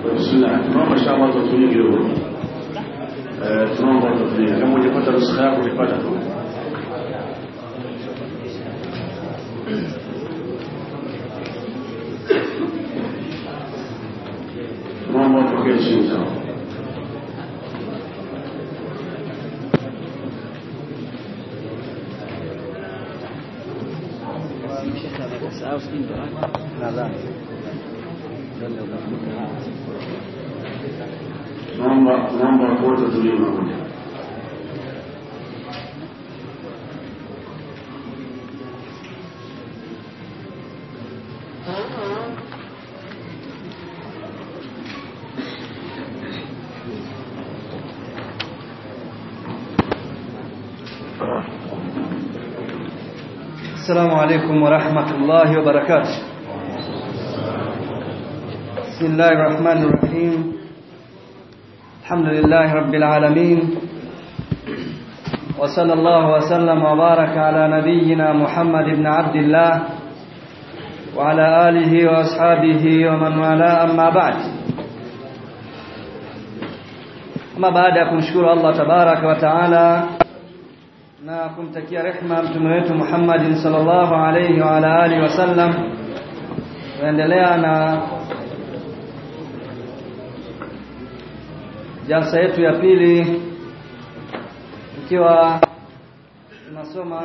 Bismillah, tunaomba inshallah tutulie kidogo. Eh, tunaomba tutulie. Kama hujapata nuskha yako utapata tu. Tunaomba tokee chini sawa. Tunaomba tunaomba wote tutulie pamoja. السلام عليكم ورحمة الله وبركاته بسم الله الرحمن الرحيم الحمد لله رب العالمين وصلى الله وسلم وبارك على نبينا محمد بن عبد الله وعلى آله وأصحابه ومن والاه أما بعد أما بعد kumshukuru Allah tabaraka wa taala na kumtakia rehma mtume wetu Muhammad sallallahu alayhi wa ala alihi wasallam tunaendelea na jalsa yetu ya pili ikiwa tunasoma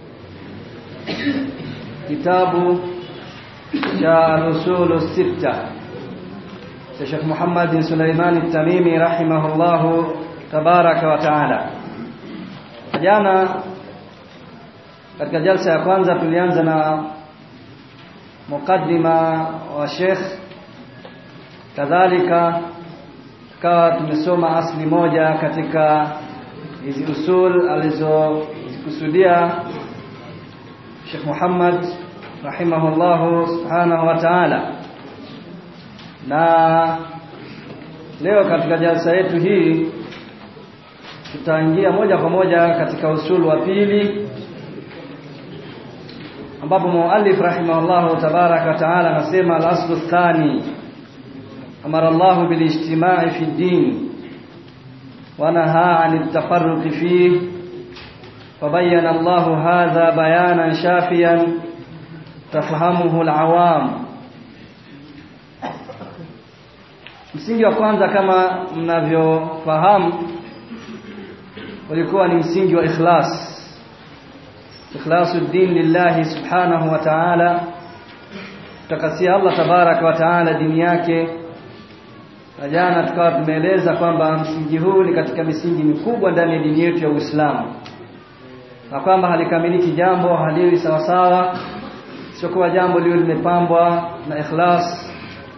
kitabu cha al-usul sita cha Sheikh Muhammad bin Sulaiman at-Tamimi rahimahullahu tabaraka wa taala jana katika jalsa ya kwanza tulianza na mukaddima wa Sheikh kadhalika tukawa tumesoma asli moja katika hizi usul alizozikusudia Sheikh Muhammad rahimahullahu subhanahu wa ta'ala na leo katika jalsa yetu hii tutaingia moja kwa moja katika usulu wa pili ambapo muallif rahimahullahu tabaraka wa taala anasema al-aslu thani amara Allah bil ijtima'i fi din wa nahaa 'an at-tafarruq fihi fabayyana Allah hadha bayanan shafiyan tafahamuhu al-awam msingi wa kwanza kama mnavyofahamu ulikuwa ni msingi wa ikhlas ikhlasu din lillahi subhanahu wa ta'ala takasia Allah tabaraka wa ta'ala dini yake na jana tukawa tumeeleza kwamba msingi huu ni katika misingi mikubwa ndani ya dini yetu ya Uislamu na kwamba halikamiliki jambo haliwi sawa sawa sio jambo liwe limepambwa na ikhlas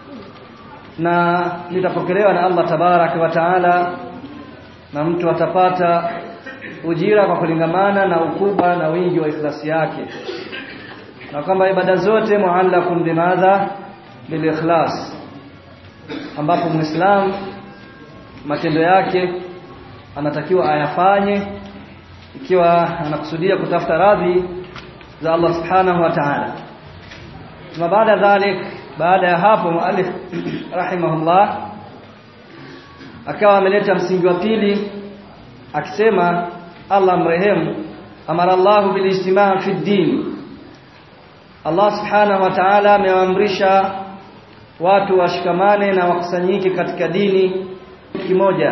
na litapokelewa na Allah tabaraka wa ta'ala na mtu atapata ujira kwa kulingamana na ukubwa na wingi wa ikhlasi yake na kwamba ibada zote muallakun bimadha bil ikhlas ambapo muislam matendo yake anatakiwa ayafanye ikiwa anakusudia kutafuta radhi za Allah subhanahu wa ta'ala na baada dhalik baada ya hapo muallif rahimahullah akawa ameleta msingi wa pili akisema Allah mrehemu amara Allah bil ijtimaa fi din Allah subhanahu wa ta'ala amewaamrisha watu washikamane na wakusanyike katika dini kimoja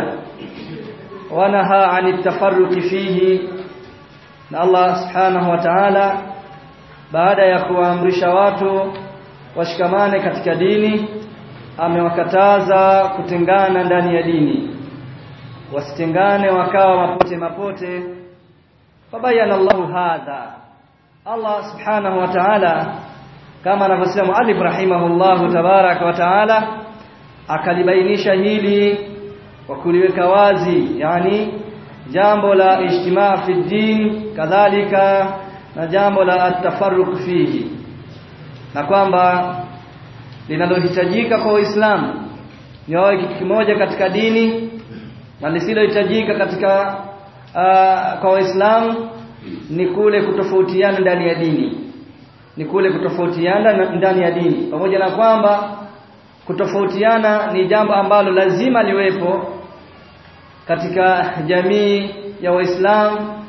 wanaha anit tafarruqi fihi na Allah subhanahu wa ta'ala baada ya kuwaamrisha watu washikamane katika dini amewakataza kutengana ndani ya dini wasitengane wakawa mapote mapote fabayana Allahu hadha Allah subhanahu wa ta'ala kama anavyosema Ali rahimahullahu tabaraka wa ta'ala akalibainisha hili kwa kuliweka wazi yani jambo la ijtimaa fi din kadhalika na jambo la atafarruq fihi na kwamba linalohitajika kwa Uislamu ni wawe kitu kimoja katika dini na lisilohitajika katika uh, kwa Waislamu ni kule kutofautiana ndani ya dini ni kule kutofautiana ndani ya dini pamoja na kwamba kutofautiana ni jambo ambalo lazima liwepo katika jamii ya Waislamu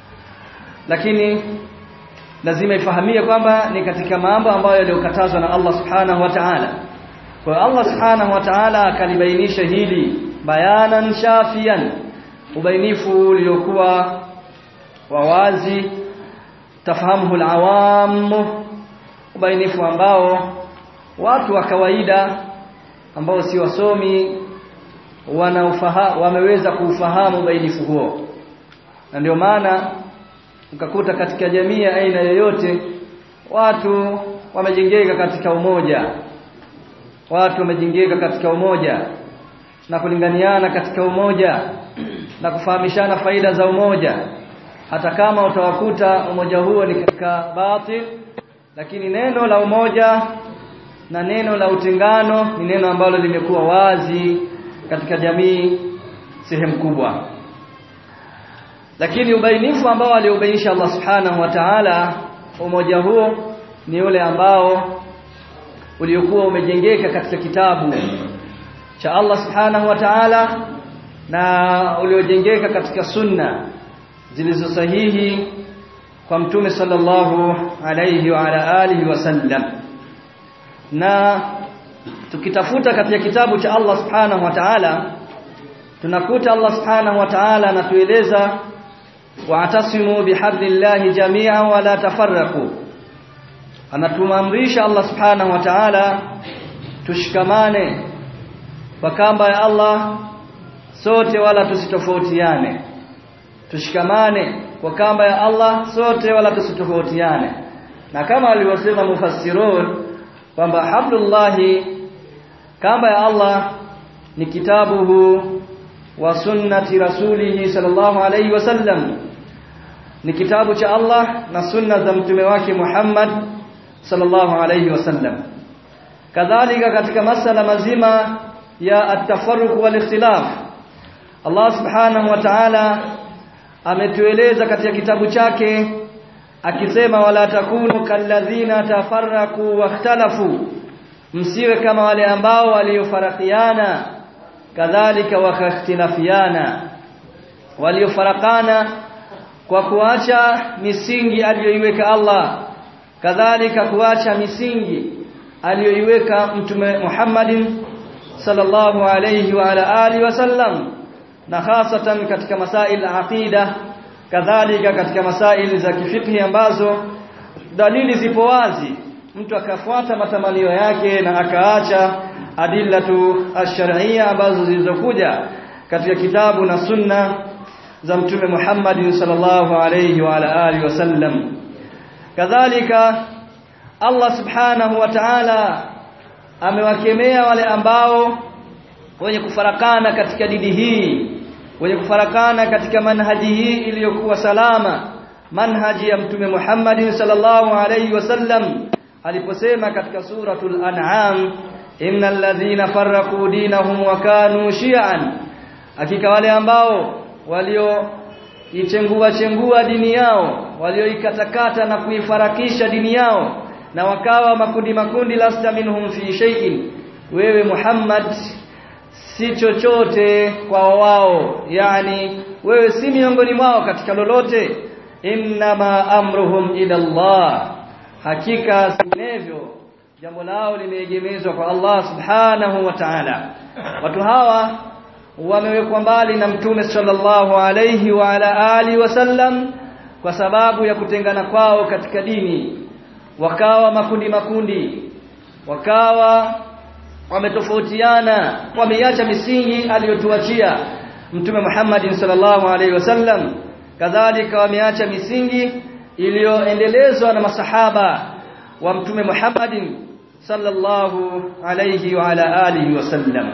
lakini lazima ifahamie kwamba ni katika mambo ambayo yaliyokatazwa na Allah Subhanahu wa Ta'ala. Kwa hiyo Allah Subhanahu wa Ta'ala akalibainisha hili bayanan shafian ubainifu uliokuwa wa wazi tafahamuhu alawam ubainifu ambao watu wa kawaida ambao si wasomi wanaufahamu wameweza kuufahamu ubainifu huo na ndio maana ukakuta katika jamii ya aina yoyote watu wamejengeka katika umoja watu wamejengeka katika umoja na kulinganiana katika umoja na kufahamishana faida za umoja hata kama utawakuta umoja huo ni katika batil lakini neno la umoja na neno la utengano ni neno ambalo limekuwa wazi katika jamii sehemu kubwa lakini ubainifu ambao aliubainisha Allah Subhanahu wa Ta'ala umoja huo ni ule ambao uliokuwa umejengeka katika kitabu cha Allah Subhanahu wa Ta'ala na uliojengeka katika sunna zilizo sahihi kwa mtume sallallahu alayhi wa ala alihi wasallam na tukitafuta katika kitabu cha Allah Subhanahu wa Ta'ala tunakuta Allah Subhanahu wa Ta'ala anatueleza wa'tasimu bihablillahi jami'an wa la tafarraqu anatumamrisha Allah Subhanahu wa Ta'ala tushikamane kwa kamba ya Allah sote wala tusitofautiane tushikamane kwa kamba ya Allah sote wala tusitofautiane na kama alivyosema mufassirun kwamba hablullahi kamba ya Allah ni kitabuhu wa sunnati rasulihi sallallahu alayhi wasallam ni kitabu cha Allah na sunna za mtume wake Muhammad sallallahu alayhi wasallam kadhalika katika masala mazima ya at-tafarruq wal ikhtilaf Allah subhanahu wa ta'ala ametueleza katika kitabu chake akisema wala takunu kalladhina tafarraqu wakhtalafu msiwe kama wale ambao waliofarakiana kadhalika wakakhtilafiana waliofarakana kwa kuacha misingi aliyoiweka Allah kadhalika kuacha misingi aliyoiweka mtume Muhammadin sallallahu alayhi wa ala alihi wasallam na hasatan katika masail aqida kadhalika katika masail za kifikhi ambazo dalili zipo wazi mtu akafuata matamanio yake na akaacha adillatu ash-shar'iyya ambazo zilizokuja katika kitabu na sunna za mtume Muhammad sallallahu alayhi wa ala alihi wasallam kadhalika Allah subhanahu wa ta'ala amewakemea wale ambao wenye kufarakana katika dini hii wenye kufarakana katika manhaji hii iliyokuwa salama manhaji ya mtume Muhammad sallallahu alayhi wasallam aliposema katika suratul an'am innal ladhina farraqu dinahum wa kanu shi'an hakika wale ambao walio ichengua chengua dini yao walioikatakata na kuifarakisha dini yao na wakawa makundi makundi lasta minhum fi shay'in wewe Muhammad si chochote kwa wao yani wewe si miongoni mwao katika lolote innama amruhum ila Allah hakika sinevyo jambo lao limeegemezwa kwa Allah subhanahu wa ta'ala watu hawa wamewekwa mbali na mtume sallallahu alayhi wa ala alihi wasallam kwa sababu ya kutengana kwao katika dini wakawa makundi makundi wakawa wametofautiana wameiacha misingi aliyotuachia mtume Muhammad sallallahu alaihi wasallam kadhalika wameacha misingi iliyoendelezwa na masahaba wa mtume Muhammad sallallahu alaihi wa ala alihi wasallam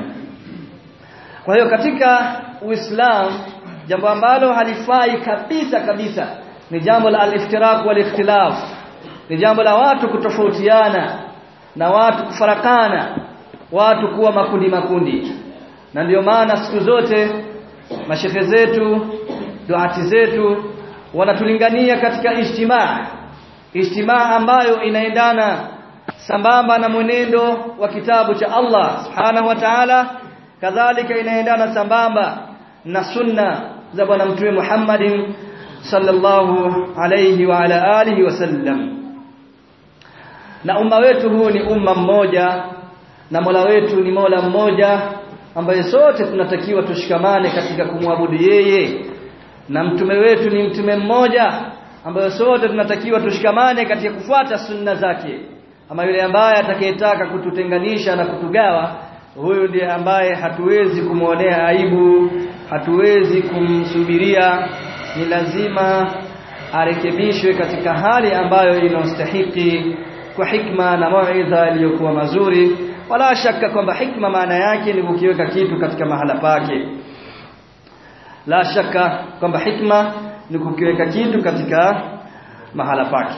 kwa hiyo katika Uislamu jambo ambalo halifai kabisa kabisa ni jambo la al-iftiraq wal ikhtilaf ni jambo la watu kutofautiana na watu kufarakana watu kuwa makundi makundi na ndiyo maana siku zote mashehe zetu duati zetu wanatulingania katika ijtimaa ijtimaa ambayo inaendana sambamba na mwenendo wa kitabu cha Allah subhanahu wa ta'ala kadhalika inaendana sambamba na sunna za bwana mtume Muhammadin sallallahu alayhi wa ala alihi wasallam na umma wetu huu ni umma mmoja na Mola wetu ni Mola mmoja ambaye sote tunatakiwa tushikamane katika kumwabudu yeye na mtume wetu ni mtume mmoja ambaye sote tunatakiwa tushikamane katika kufuata sunna zake ama yule ambaye atakayetaka kututenganisha na kutugawa huyu ndiye ambaye hatuwezi kumwonea aibu hatuwezi kumsubiria ni lazima arekebishwe katika hali ambayo inastahiki kwa hikma na mauidha iliyokuwa mazuri wala shaka kwamba hikma maana yake ni kukiweka kitu katika mahala pake la shaka kwamba hikma ni kukiweka kitu katika mahala pake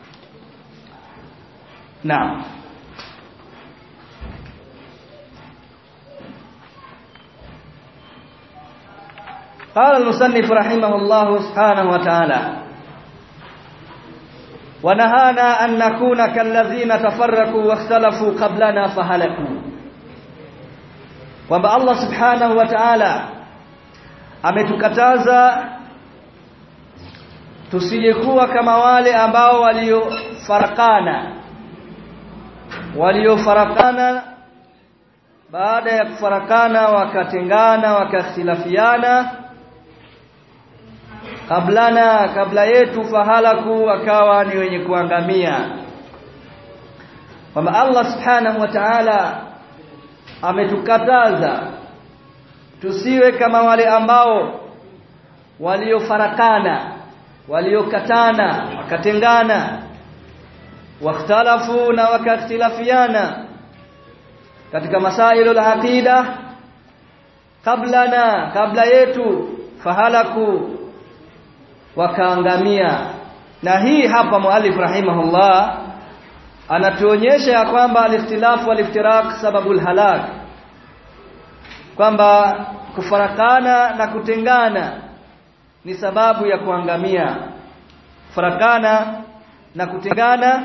naam قال المصنف رحمه الله سبحانه وتعالى ونهانا أن نكون كالذين تفرقوا واختلفوا قبلنا فهلكوا kwamba Allah subhanahu wa ta'ala ametukataza tusijekuwa kama wale ambao waliofarakana waliofarakana baada ya kufarakana wakatengana wakakhtilafiana kablana kabla yetu fahalaku wakawa ni wenye kuangamia kwamba Allah subhanahu wa ta'ala ametukataza tusiwe kama wale ambao waliofarakana waliokatana wakatengana wakhtalafu na wakakhtilafiana katika masailu al-aqida kablana kabla yetu fahalaku wakaangamia na hii hapa muallif rahimahullah anatuonyesha ya kwamba al-ikhtilafu wal-iftiraq sababul halak kwamba kufarakana na kutengana ni sababu ya kuangamia farakana na kutengana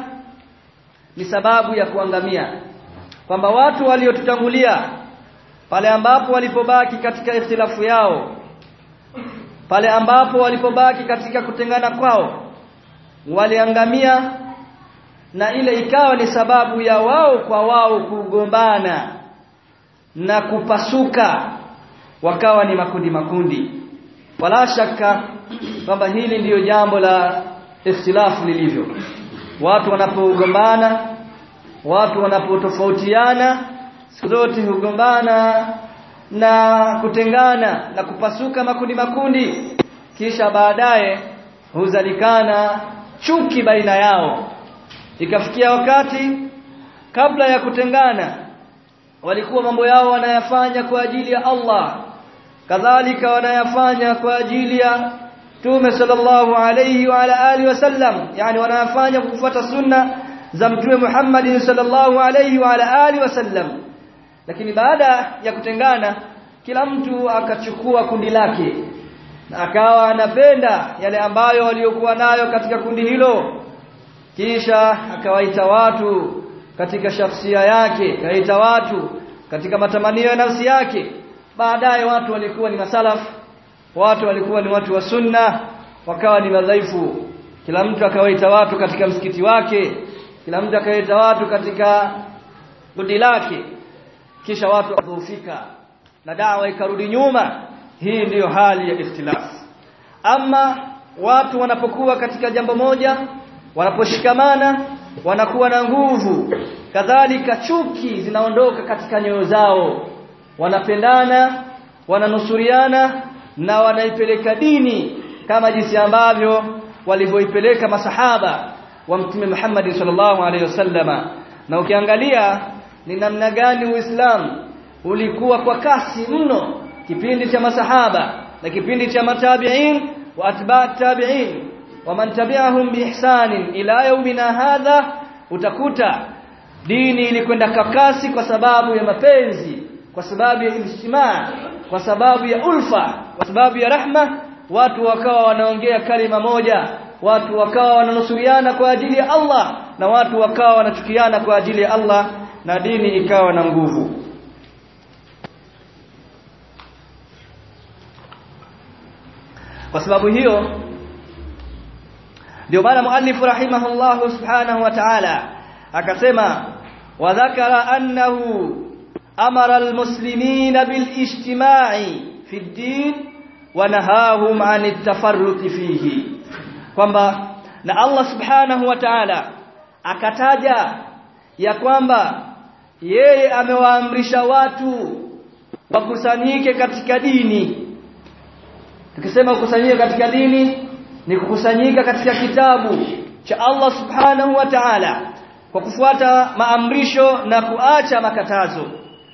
ni sababu ya kuangamia kwamba watu waliotutangulia pale ambapo walipobaki katika ikhtilafu yao pale ambapo walipobaki katika kutengana kwao waliangamia na ile ikawa ni sababu ya wao kwa wao kugombana na kupasuka wakawa ni makundi makundi wala shaka kwamba hili ndiyo jambo la ikhtilafu lilivyo watu wanapogombana watu wanapotofautiana siku zote hugombana na kutengana na kupasuka makundi makundi kisha baadaye huzalikana chuki baina yao ikafikia wakati kabla ya kutengana walikuwa mambo yao wanayafanya kwa ajili ya Allah kadhalika wanayafanya kwa ajili ya Mtume sallallahu alayhi wa ala alihi wasallam yani wanayafanya kufuata sunna za Mtume Muhammad sallallahu alayhi wa ala alihi wasallam lakini baada ya kutengana kila mtu akachukua kundi lake na akawa anapenda yale ambayo waliokuwa nayo katika kundi hilo kisha akawaita watu katika shafsia yake akaita watu katika matamanio ya nafsi yake baadaye watu walikuwa ni masalaf watu walikuwa ni watu wa sunna wakawa ni madhaifu kila mtu akawaita watu katika msikiti wake kila mtu akawaita watu katika kundi lake kisha watu wadhoofika na dawa ikarudi nyuma hii ndiyo hali ya ikhtilaf ama watu wanapokuwa katika jambo moja wanaposhikamana wanakuwa na nguvu kadhalika chuki zinaondoka katika nyoyo zao wanapendana wananusuriana na wanaipeleka dini kama jinsi ambavyo walivyoipeleka masahaba wa mtume Muhammad sallallahu alaihi wasallama na ukiangalia ni namna gani Uislamu ulikuwa kwa kasi mno kipindi cha masahaba na kipindi cha matabi'in wa atba' tabi'in wa man tabi'ahum biihsanin ila yawmina hadha utakuta dini ilikwenda kwa kasi kwa sababu ya mapenzi kwa sababu ya ijtimaa kwa sababu ya ulfa kwa sababu ya rahma watu wakawa wanaongea kalima moja watu wakawa wananusuriana kwa ajili ya Allah na watu wakawa wanachukiana kwa ajili ya Allah na dini ikawa na nguvu kwa sababu hiyo ndio maana muallif rahimahullah subhanahu wa ta'ala akasema wa dhakara annahu amara almuslimina bilijtima'i fi ad-din wa nahahum 'an at-tafarruq fihi kwamba na Allah subhanahu wa ta'ala akataja ya kwamba yeye amewaamrisha watu wakusanyike katika dini tukisema kukusanyika katika dini ni kukusanyika katika kitabu cha Allah subhanahu wa ta'ala kwa kufuata maamrisho na kuacha makatazo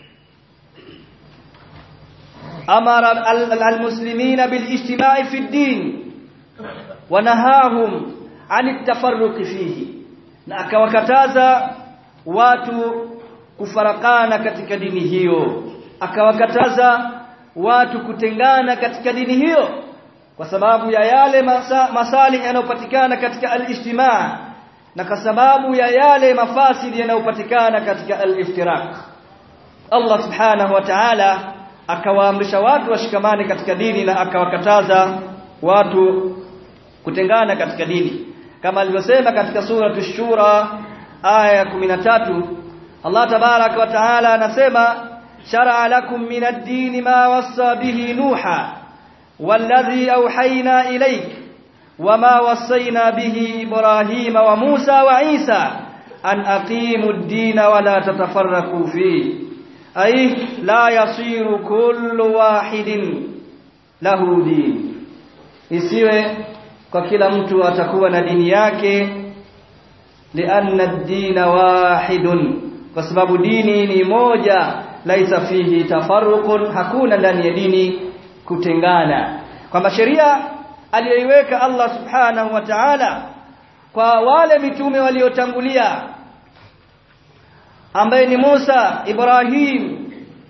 amara almuslimina bilijtima'i fi ad-din wa nahahum 'an at-tafarruq fihi na akawakataza watu kufarakana katika dini hiyo akawakataza watu kutengana katika dini hiyo kwa sababu ya yale masa, masalih yanayopatikana katika al-ijtimaa na kwa sababu ya yale mafasidi yanayopatikana katika al-iftiraq Allah subhanahu wa ta'ala akawaamrisha watu washikamane katika dini na akawakataza watu kutengana katika dini kama alivyosema katika sura ash-shura aya 13 Allah tabarak wa taala anasema shar'a lakum min ad-din ma wassa bihi nuha والذي أوحينا إليك وما وصينا به إبراهيم وموسى وعيسى أن أقيموا الدين ولا تتفرقوا فيه أي لا يصير كل واحد له دين isiwe kwa kila mtu atakuwa na dini yake lianna ad-din wahidun kwa sababu dini ni moja laisa fihi tafarruqun hakuna ndani ya dini kutengana kwamba sheria aliyoiweka Allah subhanahu wa ta'ala kwa wale mitume waliotangulia ambaye ni Musa, Ibrahim,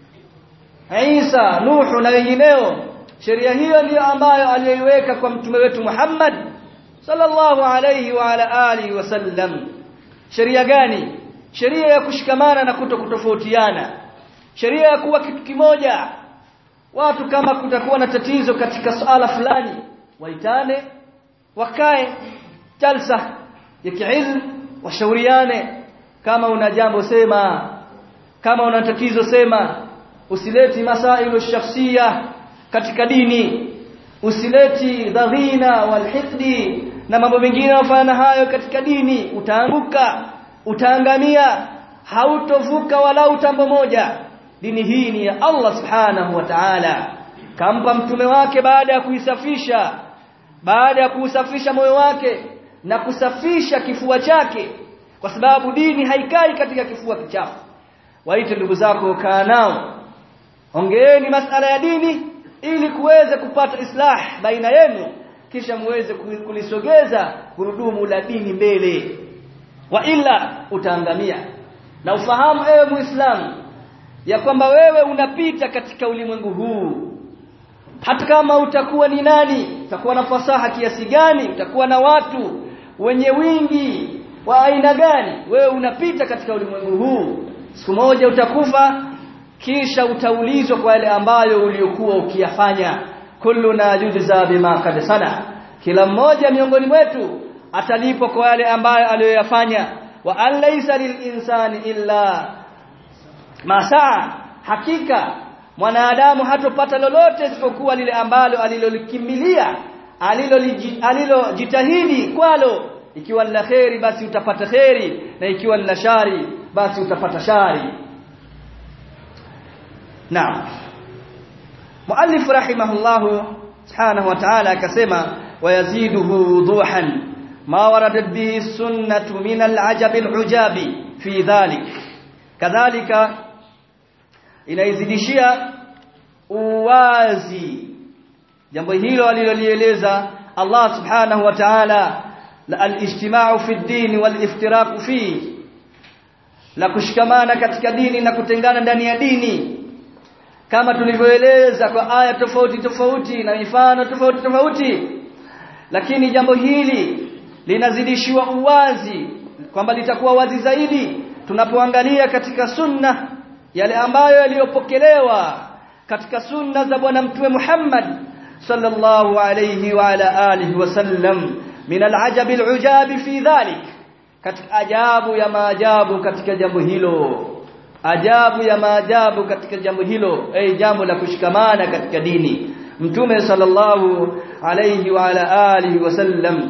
Isa, Nuhu na wengineo sheria hiyo ndiyo ambayo aliyoiweka kwa mtume wetu Muhammad sallallahu alayhi wa ala alihi wasallam sheria gani sheria ya kushikamana na kuto kutofautiana sheria ya kuwa kitu kimoja watu kama kutakuwa na tatizo katika swala fulani waitane wakae jalsa ya kiilm washauriane kama una jambo sema kama una tatizo sema usileti masailu shakhsia katika dini usileti dhaghina walhiqdi na mambo mengine yanayofana hayo katika dini utaanguka utaangamia hautovuka wala utambo moja dini hii ni ya Allah subhanahu wa ta'ala kampa mtume wake baada ya kuisafisha baada ya kuusafisha moyo wake na kusafisha kifua chake kwa sababu dini haikai katika kifua kichafu waite ndugu zako kaa nao ongeeni masala ya dini ili kuweze kupata islah baina yenu kisha muweze kulisogeza gurudumu la dini mbele wa illa utaangamia na ufahamu ewe muislamu ya kwamba wewe unapita katika ulimwengu huu hata kama utakuwa ni nani utakuwa na fasaha kiasi gani utakuwa na watu wenye wingi wa aina gani wewe unapita katika ulimwengu huu siku moja utakufa kisha utaulizwa kwa yale ambayo uliokuwa ukiyafanya kulluna yujza bima kad sana kila mmoja miongoni mwetu atalipwa kwa yale ambayo aliyoyafanya wa an laysa lilinsani illa masaa hakika mwanadamu hatopata lolote isipokuwa lile ambalo alilolikimbilia alilojitahidi kwalo ikiwa ni la kheri basi utapata kheri na ikiwa ni la shari basi utapata shari naam muallif rahimahullah subhanahu wa ta'ala akasema wayaziduhu wuduhan ma waradat bihi sunnatu min al-ajab al-ujabi fi dhalik kadhalika inaizidishia uwazi jambo hilo alilolieleza Allah subhanahu wa ta'ala la al-ijtima'u fi ad-din wal-iftiraq fi la kushikamana katika dini na kutengana ndani ya dini kama tulivyoeleza kwa aya tofauti tofauti na mifano tofauti tofauti lakini jambo hili linazidishiwa uwazi kwamba litakuwa wazi zaidi tunapoangalia katika sunna yale ambayo yaliyopokelewa katika sunna za bwana mtume Muhammad sallallahu alayhi wa ala alihi wasallam min al'ajab al'ujab fi dhalik katika ajabu ya maajabu katika jambo hilo ajabu ya maajabu katika jambo hilo eh jambo la kushikamana katika dini mtume sallallahu alayhi wa ala alihi wasallam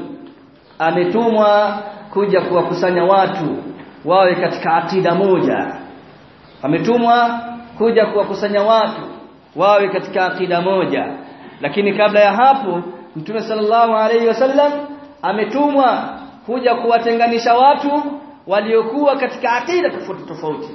ametumwa kuja kuwakusanya watu wawe katika akida moja ametumwa kuja kuwakusanya watu wawe katika akida moja lakini kabla ya hapo mtume sallallahu alayhi wasallam ametumwa kuja kuwatenganisha watu waliokuwa katika akida tofauti tofauti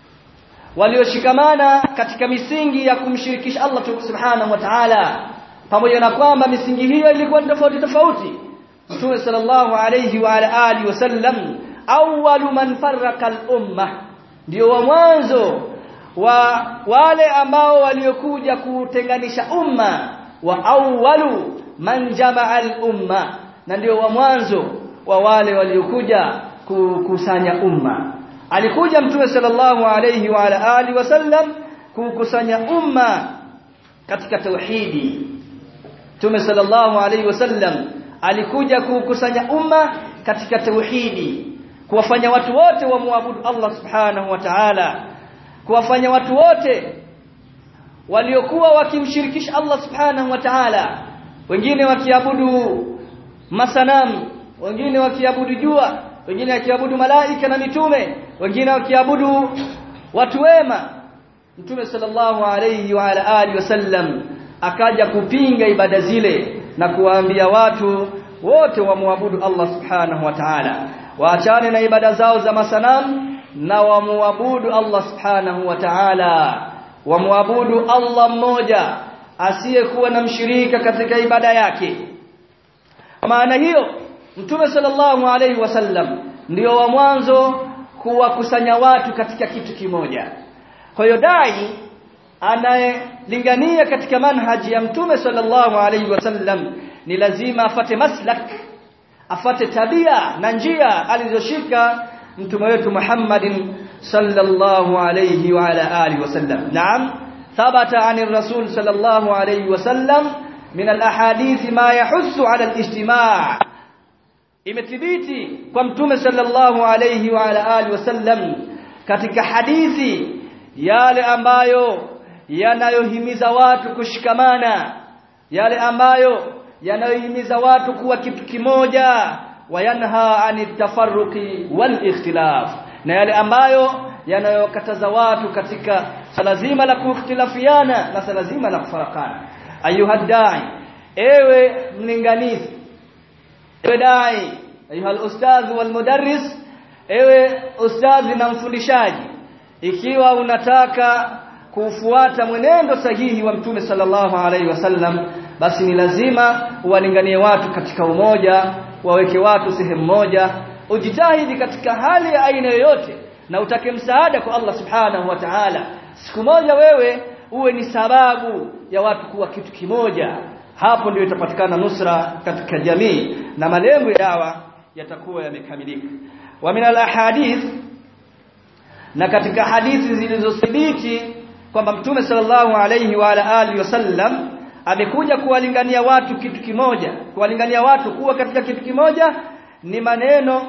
walioshikamana katika misingi ya kumshirikisha Allah subhanahu wa ta'ala pamoja na kwamba misingi hiyo ilikuwa tofauti tofauti Mtume sallallahu alayhi wa ala alihi wasallam awwalu man farraqa al-umma ndio wa mwanzo wa wale ambao waliokuja kutenganisha umma wa awwalu man jamaa al-umma na ndio wa mwanzo wa wale waliokuja kukusanya umma alikuja mtume sallallahu alayhi wa ala alihi wasallam kukusanya umma katika tauhidi mtume sallallahu alayhi wasallam alikuja kukusanya umma katika tauhidi kuwafanya watu wote wamwabudu Allah subhanahu wa ta'ala kuwafanya watu wote waliokuwa wakimshirikisha Allah subhanahu wa ta'ala wengine wakiabudu masanamu wengine wakiabudu jua wengine wakiabudu malaika na mitume wengine wakiabudu watu wema mtume sallallahu alayhi wa ala alihi wasallam akaja kupinga ibada zile na kuwaambia watu wote wamwabudu Allah subhanahu wa ta'ala waachane na ibada zao za masanamu na wamwabudu Allah subhanahu wa ta'ala wamwabudu Allah mmoja asiyekuwa na mshirika katika ibada yake maana hiyo mtume sallallahu alayhi wasallam ndio wa mwanzo kuwakusanya watu katika kitu kimoja kwa hiyo dai anayelingania katika manhaji ya mtume sallallahu alayhi wasallam ni lazima afate maslak afate tabia na njia alizoshika mtume wetu Muhammadin sallallahu alayhi wa ala alihi wasallam naam thabata anir rasul sallallahu alayhi wasallam min alahadith ma yahussu ala alijtimaa imethibiti kwa mtume sallallahu alayhi wa ala alihi wasallam katika hadithi yale ambayo yanayohimiza watu kushikamana yale ambayo yanayohimiza watu kuwa kitu kimoja wayanha anitafarruqi wal ikhtilaf na yale ambayo yanayokataza watu katika sala zima la kuikhtilafiana na sala zima la kufarakana ayuha dai ewe mlinganizi ewe dai ayuha ustadh wal mudarris ewe ustadhi na mfundishaji ikiwa unataka kufuata mwenendo sahihi wa mtume sallallahu alaihi wasallam basi ni lazima uwalinganie watu katika umoja waweke watu sehemu moja ujitahidi katika hali ya aina yoyote na utake msaada kwa Allah subhanahu wa ta'ala siku moja wewe uwe ni sababu ya watu kuwa kitu kimoja hapo ndio itapatikana nusra katika jamii na malengo ya dawa yatakuwa yamekamilika wa min al-ahadith na katika hadithi zilizothibiti kwamba mtume sallallahu alayhi wa ala alihi wasallam amekuja kuwalingania watu kitu kimoja kuwalingania watu kuwa katika kitu kimoja ni maneno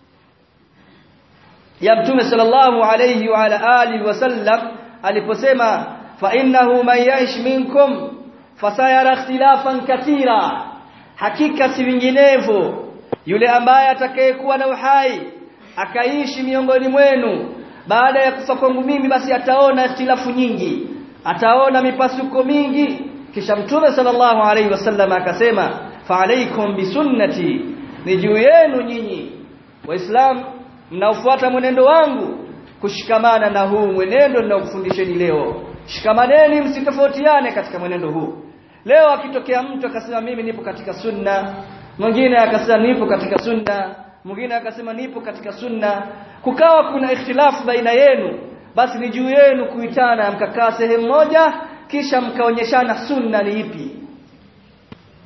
ya mtume sallallahu alayhi wa ala alihi wasallam aliposema fa innahu man ya'ish minkum fasayara ikhtilafan kathira hakika si vinginevyo yule ambaye atakayekuwa na uhai akaishi miongoni mwenu baada ya kufa kwangu mimi basi ataona ikhtilafu nyingi ataona mipasuko mingi kisha mtume sallallahu alaihi wasallam akasema fa alaikum bisunnati ni juu yenu nyinyi waislamu mnaofuata mwenendo wangu kushikamana na huu mwenendo ninaokufundisheni leo shikamaneni msitofautiane katika mwenendo huu leo akitokea mtu akasema mimi nipo katika sunna mwingine akasema nipo katika sunna mwingine akasema nipo katika sunna kukawa kuna ikhtilafu baina yenu basi ni juu yenu kuitana mkakaa sehemu moja kisha mkaonyeshana sunna ni ipi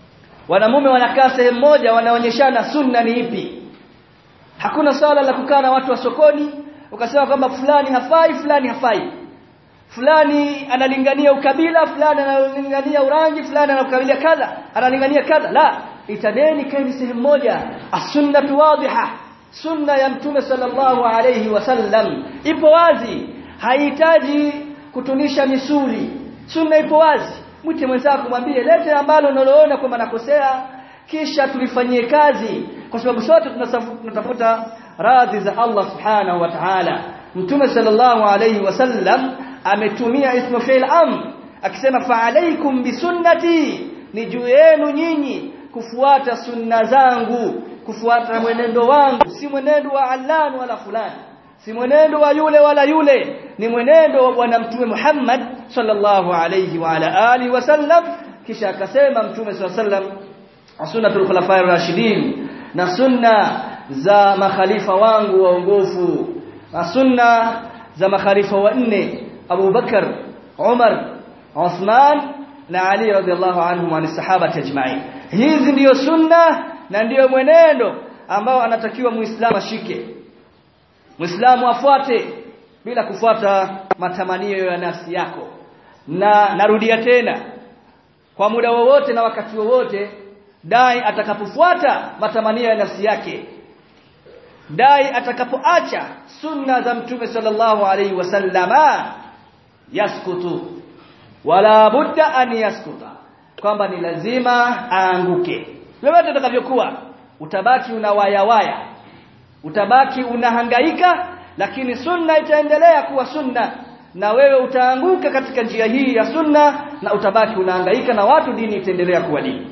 wanamume wanakaa sehemu moja wanaonyeshana sunna ni ipi hakuna swala la kukaa na watu wa sokoni ukasema kwamba fulani hafai fulani hafai fulani analingania ukabila fulani analingania urangi fulani analingania kadha analingania kadha la itaneni kaeni sehemu moja as-sunnatu wadhiha sunna ya mtume sallallahu alayhi wasallam ipo wazi haihitaji kutunisha misuli sunna ipo wazi mwite mwenzako mwambie lete ambalo unaloona kwamba nakosea kisha tulifanyie kazi kwa sababu sote tunatafuta radhi za Allah subhanahu wa ta'ala mtume sallallahu alayhi wasallam ametumia ismu fi'l am akisema fa alaykum bisunnati ni juu yenu nyinyi kufuata sunna zangu kufuata mwenendo wangu si mwenendo wa allan wala fulani si mwenendo wa yule wala yule ni mwenendo wa bwana mtume Muhammad sallallahu alayhi wa ala alihi wasallam kisha akasema mtume sallallahu alayhi wasallam sunnatul khulafa'ir rashidin na sunna za makhalifa wangu waongofu na sunna za makhalifa wanne Abu Bakar Umar Uthman na Ali radhiallahu anhum wa sahaba ajma'in hizi ndiyo sunna na ndiyo mwenendo ambao anatakiwa muislamu ashike muislamu afuate bila kufuata matamanio ya nafsi yako na narudia tena kwa muda wowote na wakati wowote dai atakapofuata matamanio ya nafsi yake dai atakapoacha sunna za mtume sallallahu alaihi wasallama yaskutu wala budda an yaskuta kwamba ni lazima aanguke lolote utakavyokuwa utabaki unawayawaya utabaki unahangaika lakini sunna itaendelea kuwa sunna na wewe utaanguka katika njia hii ya sunna na utabaki unahangaika na watu dini itaendelea kuwa dini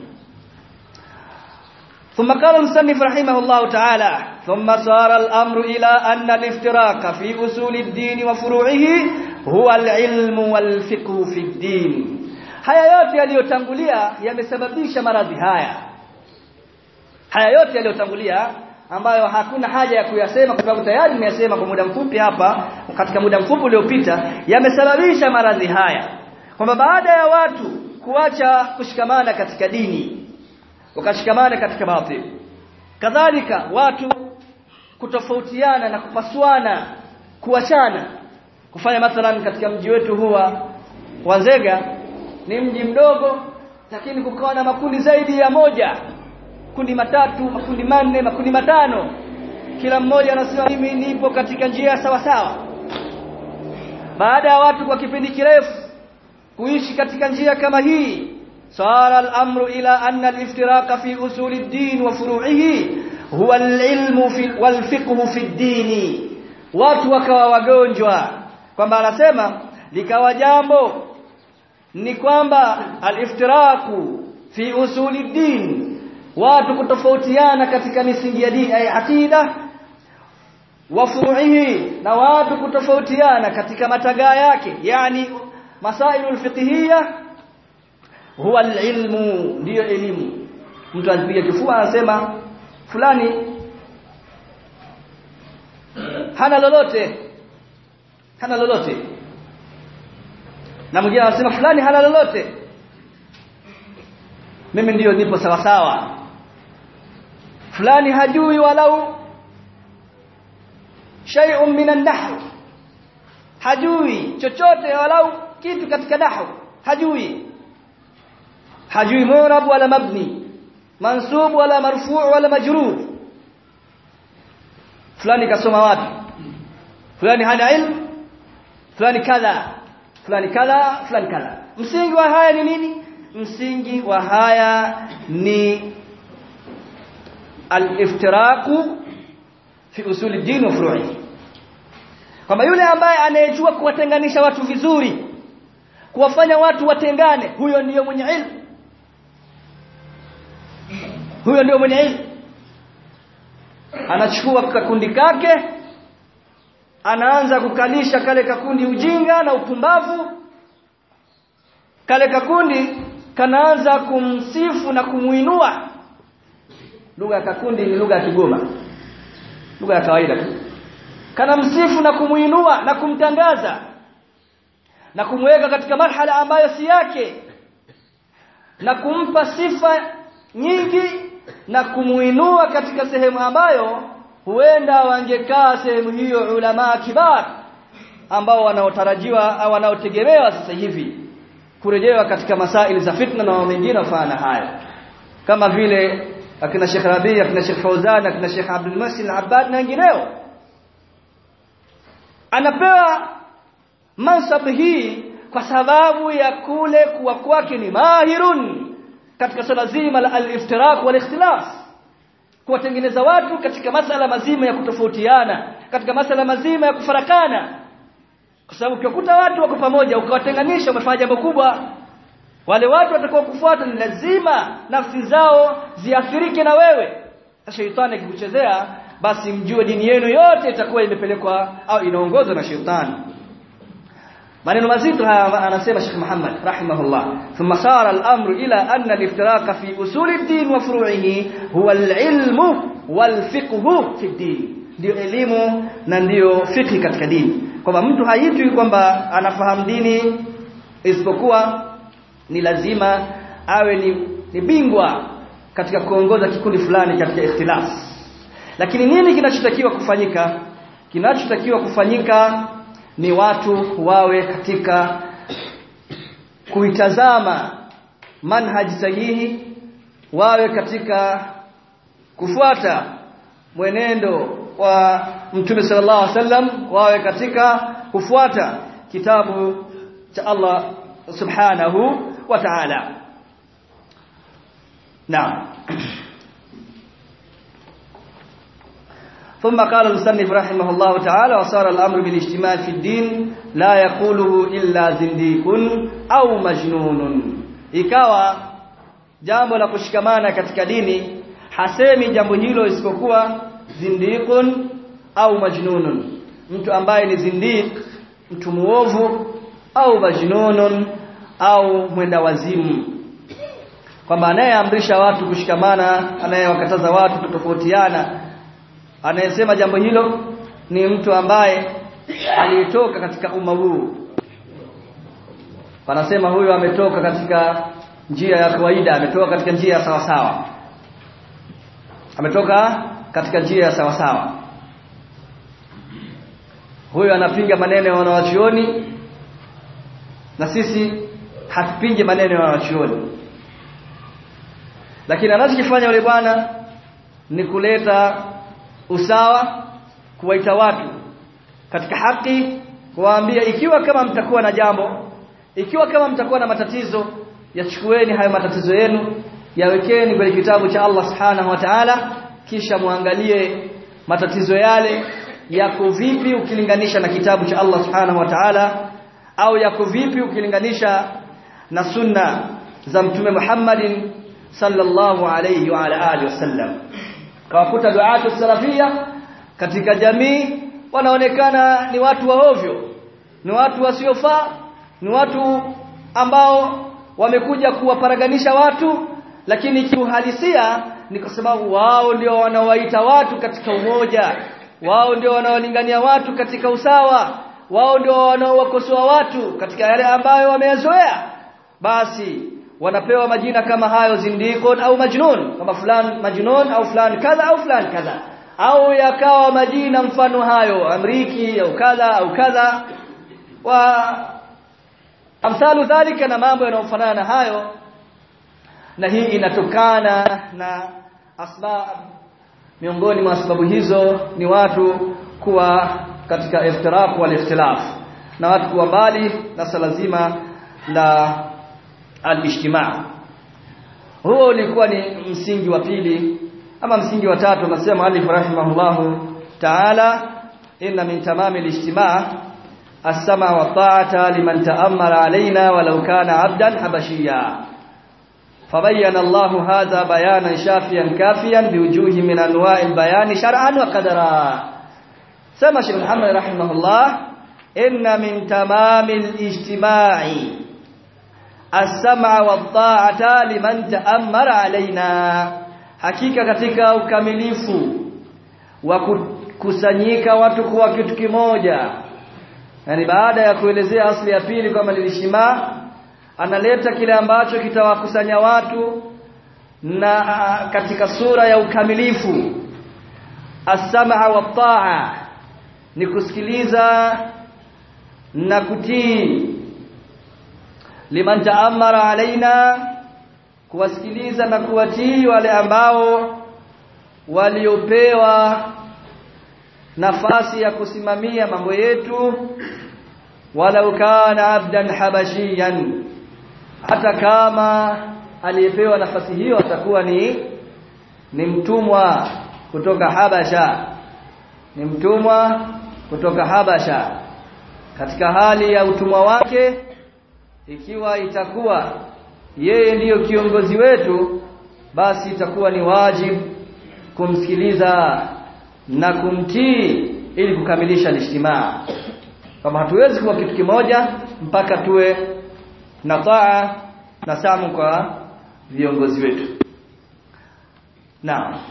ثم قال المصنف رحمه الله تعالى ثم صار الأمر إلى أن الافتراق في أصول الدين وفروعه هو العلم والفقه في الدين haya yote yaliyotangulia yamesababisha maradhi haya haya yote yaliyotangulia ambayo hakuna haja ya kuyasema kwa sababu tayari nimeyasema kwa muda mfupi hapa katika muda mfupi uliopita yamesababisha maradhi haya kwamba baada ya watu kuacha kushikamana katika dini wakashikamana katika batil kadhalika watu kutofautiana na kupasuana kuachana kufanya mathalan katika mji wetu huwa Wanzega ni mji mdogo lakini kukawa na makundi zaidi ya moja kundi matatu makundi manne makundi matano kila mmoja anasema mimi nipo katika njia sawa sawa baada ya watu kwa kipindi kirefu kuishi katika njia kama hii صار الأمر إلى أن الافتراق في أصول الدين وفروعه هو العلم في والفقه في الدين watu wakawa wagonjwa kwamba anasema likawa jambo ni kwamba aliftiraku fi usuli din watu kutofautiana katika misingi ya dini ay aqida wa furu'ihi na watu kutofautiana katika matagaa yake yani masailul fiqhiyya huwa alilmu ndiyo elimu mtu anapiga kifua anasema fulani hana lolote hana lolote na mwingine anasema fulani hana lolote mimi ndiyo nipo sawa sawa fulani hajui walau shay'un min an-nahw hajui chochote walau kitu katika nahwu hajui hajui murab wala mabni mansub wala marfu' wala majrur fulani kasoma wapi fulani hana ilmu fulani kadha fulani kadha fulani kadha msingi wa haya ni nini msingi wa haya ni al-iftiraqu fi usul ad-din wa furu'i kwamba yule ambaye anayejua kuwatenganisha watu vizuri kuwafanya watu watengane huyo ndiyo mwenye ilmu huyo ndio mwenye ilmu anachukua kakundi kake anaanza kukalisha kale kakundi ujinga na upumbavu kale kakundi kanaanza kumsifu na kumuinua lugha ya kakundi ni lugha ya Kigoma lugha ya kawaida tu kana msifu na kumuinua na kumtangaza na kumweka katika marhala ambayo si yake na kumpa sifa nyingi na kumuinua katika sehemu ambayo huenda wangekaa sehemu hiyo ulama kibar ambao wanaotarajiwa au wanaotegemewa sasa hivi kurejewa katika masaili za fitna na mengine mfano haya kama vile akina Sheikh Rabi akina Sheikh Fauzan akina Sheikh Abdul Masin Al-Abbad na wengineo anapewa mansab hii kwa sababu ya kule kuwa kwake ni mahirun katika swala zima la al-iftiraq wal ikhtilaf kuwatengeneza watu katika masala mazima ya kutofautiana katika masala mazima ya kufarakana kwa sababu ukikuta watu wako pamoja ukawatenganisha umefanya jambo kubwa wale watu watakao kufuata ni lazima nafsi zao ziathirike na wewe shetani akikuchezea basi mjue dini yenu yote itakuwa imepelekwa au inaongozwa na shetani maneno mazito haya anasema Sheikh Muhammad rahimahullah thumma sara al-amru ila anna al-iftiraq fi usul ad-din wa furu'ihi huwa al-ilmu wal-fiqhu fi ad-din ndio elimu na ndio fiqh katika dini kwamba mtu haitwi kwamba anafahamu dini isipokuwa ni lazima awe ni, ni bingwa katika kuongoza kikundi fulani katika ikhtilaf lakini nini kinachotakiwa kufanyika kinachotakiwa kufanyika ni watu wawe katika kuitazama manhaji sahihi wawe katika kufuata mwenendo wa Mtume sallallahu alaihi wasallam wawe katika kufuata kitabu cha Allah subhanahu wa ta'ala نعم ثم قال المصنف رحمه الله تعالى وصار الأمر بالاجتماع في الدين لا يقوله إلا زنديق أو مجنون ikawa jambo la kushikamana katika dini hasemi jambo hilo isipokuwa zindiqun au majnunun mtu ambaye ni zindiq mtu muovu au majnunun au mwenda wazimu kwamba anayeamrisha watu kushikamana anayewakataza watu kutofautiana anayesema jambo hilo ni mtu ambaye aliyetoka katika umma huu wanasema huyo ametoka katika njia ya kawaida ametoka katika njia ya sawa sawa ametoka katika njia ya sawa sawa huyo anapinga maneno ya wanawachuoni na sisi hatupingi maneno ya wanawachuoni lakini anachokifanya yule bwana ni kuleta usawa kuwaita watu katika haki kuwaambia ikiwa kama mtakuwa na jambo ikiwa kama mtakuwa na matatizo yachukueni hayo matatizo yenu yawekeni kwenye kitabu cha Allah subhanahu wa ta'ala kisha muangalie matatizo yale yako vipi ukilinganisha na kitabu cha Allah subhanahu wa ta'ala au yako vipi ukilinganisha na sunna za mtume Muhammadin sallallahu alayhi wa ala alihi wasallam kawakuta duatu salafia katika jamii wanaonekana ni watu waovyo ni watu wasiofaa ni watu ambao wamekuja kuwaparaganisha watu lakini kiuhalisia ni kwa sababu wao ndio wanawaita watu katika umoja wao ndio wanaolingania watu katika usawa wao ndio wanaowakosoa watu katika yale ambayo wameyazoea basi wanapewa majina kama hayo zindikon au majnun kama fulani majnun au fulani kadha au fulani kadha au yakawa majina mfano hayo amriki au kadha au kadha wa amsalu dhalika na mambo yanayofanana na hayo na hii inatokana na asbab miongoni mwa sababu hizo ni watu kuwa katika iftiraq wal ikhtilaf na watu kuwa mbali na sala zima la al-ijtimaa huo ulikuwa ni msingi wa pili ama msingi wa tatu anasema alif rahimahullahu ta'ala inna min tamami al-ijtimaa as-sama wa ta'ata liman ta'ammara alaina walau kana 'abdan habashiyya فبين الله هذا بيانا شافيا كافيا بوجوه من انواع البيان شرعا وقدرا سمى شيخ محمد رحمه الله ان من تمام الاجتماع السمع والطاعه لمن تامر علينا hakika katika ukamilifu wa kukusanyika watu kuwa kitu kimoja yani baada ya kuelezea asli ya pili kwamba nilishima analeta kile ambacho kitawakusanya watu na katika sura ya ukamilifu as-sam'a wa ta'a ni kusikiliza na kutii liman ta'ammara alaina kuwasikiliza na kuwatii wale ambao waliopewa nafasi ya kusimamia mambo yetu walau kana abdan habashiyan hata kama aliyepewa nafasi hiyo atakuwa ni ni mtumwa kutoka Habasha ni mtumwa kutoka Habasha katika hali ya utumwa wake ikiwa itakuwa yeye ndiyo kiongozi wetu basi itakuwa ni wajibu kumsikiliza na kumtii ili kukamilisha ijtimaa kama hatuwezi kuwa kitu kimoja mpaka tuwe na taa na samu kwa viongozi wetu na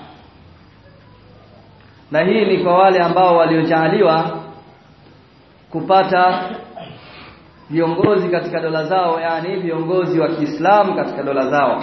na hii ni kwa wale ambao waliojaaliwa kupata viongozi katika dola zao yani viongozi wa Kiislamu katika dola zao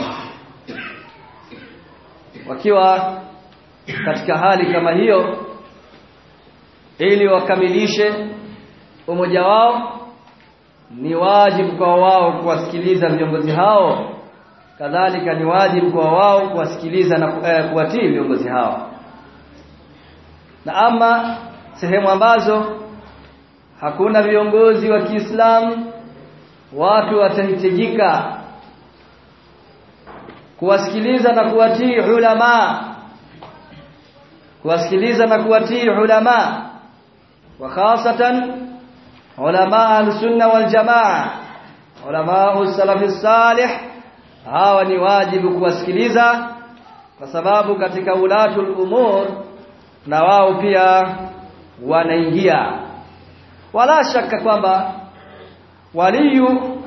wakiwa katika hali kama hiyo ili wakamilishe umoja wao ni wajibu kwa wao kuwasikiliza viongozi hao kadhalika ni wajibu kwa wao kuwasikiliza na eh, kuwatii viongozi hao na ama sehemu ambazo hakuna viongozi wa Kiislamu watu watahitajika kuwasikiliza na kuwatii ulama kuwasikiliza na kuwatii ulama wa khasatan ulama al-sunna wal jamaa ulama as-salaf salih hawa ni wajibu kuwasikiliza kwa sababu katika ulatul umur na wao pia wanaingia wala shaka kwamba waliyu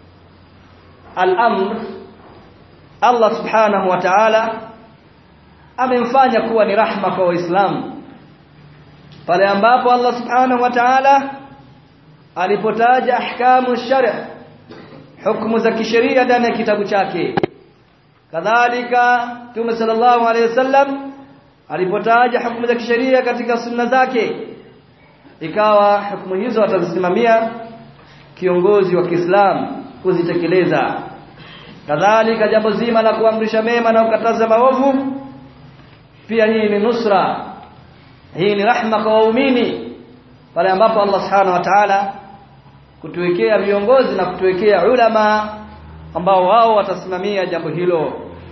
al-amr Allah subhanahu wa ta'ala amemfanya kuwa ni rahma kwa waislamu pale ambapo Allah subhanahu wa ta'ala alipotaja ahkamu shari' hukumu za kisheria ndani ya kitabu chake kadhalika Mtume sallallahu alayhi wasallam alipotaja hukumu za kisheria katika sunna zake ikawa hukumu hizo atazisimamia kiongozi wa Kiislamu kuzitekeleza kadhalika jambo zima la kuamrisha mema na kukataza maovu pia hii ni nusra hii ni rahma kwa waumini pale ambapo Allah subhanahu wa ta'ala kutuwekea viongozi na kutuwekea ulama ambao wao watasimamia jambo hilo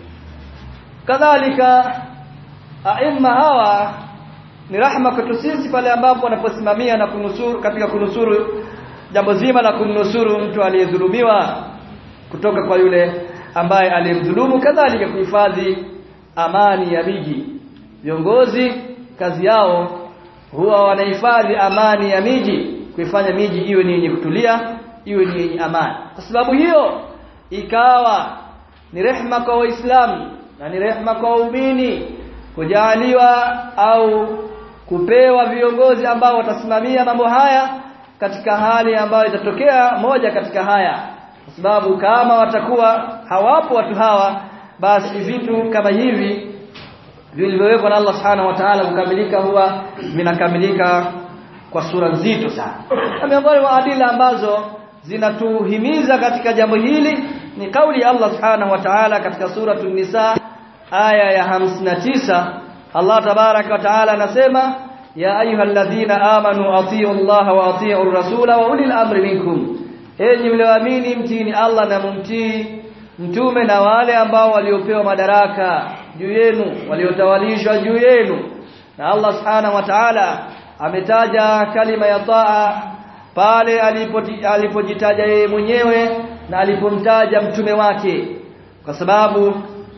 kadhalika aima hawa ni rahma kwetu sisi pale ambapo wanaposimamia na kunusuru katika kunusuru jambo zima la kumnusuru mtu aliyedhulumiwa kutoka kwa yule ambaye aliyemdhulumu kadhalika kuhifadhi amani ya miji viongozi kazi yao huwa wanahifadhi amani ya miji kuifanya miji iwe ni yenye kutulia iwe ni yenye amani kwa sababu hiyo ikawa ni rehma kwa waislamu na ni rehma kwa waumini kujaliwa au kupewa viongozi ambao watasimamia mambo haya katika hali ambayo itatokea moja katika haya kwa sababu kama watakuwa hawapo watu hawa basi vitu kama hivi vilivyowekwa na Allah Subhanahu wa Ta'ala kukamilika huwa vinakamilika kwa sura nzito sana. Na miongoni mwa adila ambazo zinatuhimiza katika jambo hili ni kauli ya Allah Subhanahu wa Ta'ala katika suratul Nisa aya ya 59 Allah tabaraka wa Ta'ala anasema ya ayyuhalladhina amanu atii'u Allah wa atii'u ar-rasula wa ulil amri minkum enyi mlioamini mtini Allah na mumtii mtume na wale ambao waliopewa madaraka juu yenu waliotawalishwa juu yenu na Allah subhanahu wa ta'ala ametaja kalima ya taa pale alipojitaja yeye mwenyewe na alipomtaja mtume wake kwa sababu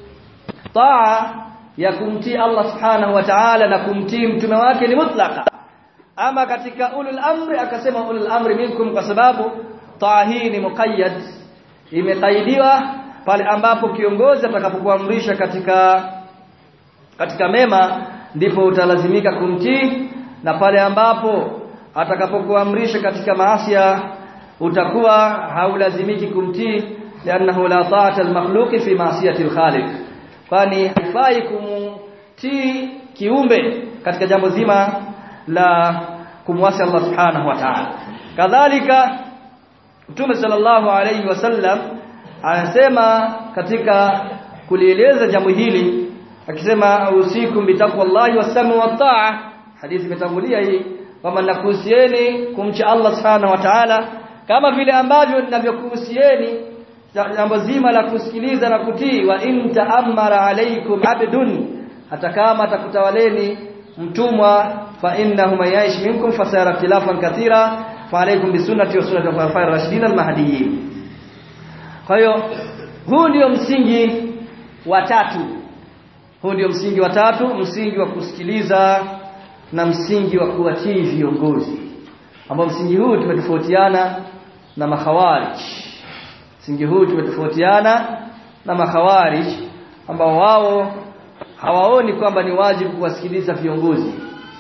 taa ya kumtii Allah subhanahu wa ta'ala na kumtii mtume wake ni mutlaka ama katika ulul amri akasema ulul amri minkum kwa sababu taa hii ni muqayyad imekaidiwa pale ambapo kiongozi atakapokuamrisha katika katika mema ndipo utalazimika kumtii na pale ambapo atakapokuamrisha katika maasiya utakuwa haulazimiki kumtii lianahu la ta'ata al-makhluq fi ma'siyati al-khaliq kwani haifai kumtii kiumbe katika jambo zima la kumwasi Allah subhanahu wa ta'ala kadhalika Mtume sallallahu alayhi wasallam anasema katika kulieleza jambo hili akisema usikum bitaqwallahi wasamu wataa hadithi imetangulia hii kwamba nakuhusieni kumcha Allah subhanahu wa ta'ala kama vile ambavyo ninavyokuhusieni jambo zima la kusikiliza na kutii wa in ta'ammara alaykum abdun hata kama atakutawaleni mtumwa fa innahu man yaish minkum fasara ikhtilafan kathira fa alaykum bisunnati wa sunnati al-khulafa'ir rashidin al-mahdiyyin kwa hiyo huu ndio msingi wa tatu huu ndio msingi wa tatu msingi wa kusikiliza na msingi wa kuwatii viongozi ambao msingi huu tumetofautiana na makhawarij msingi huu tumetofautiana na makhawarij ambao wao hawaoni kwamba ni wajibu kuwasikiliza viongozi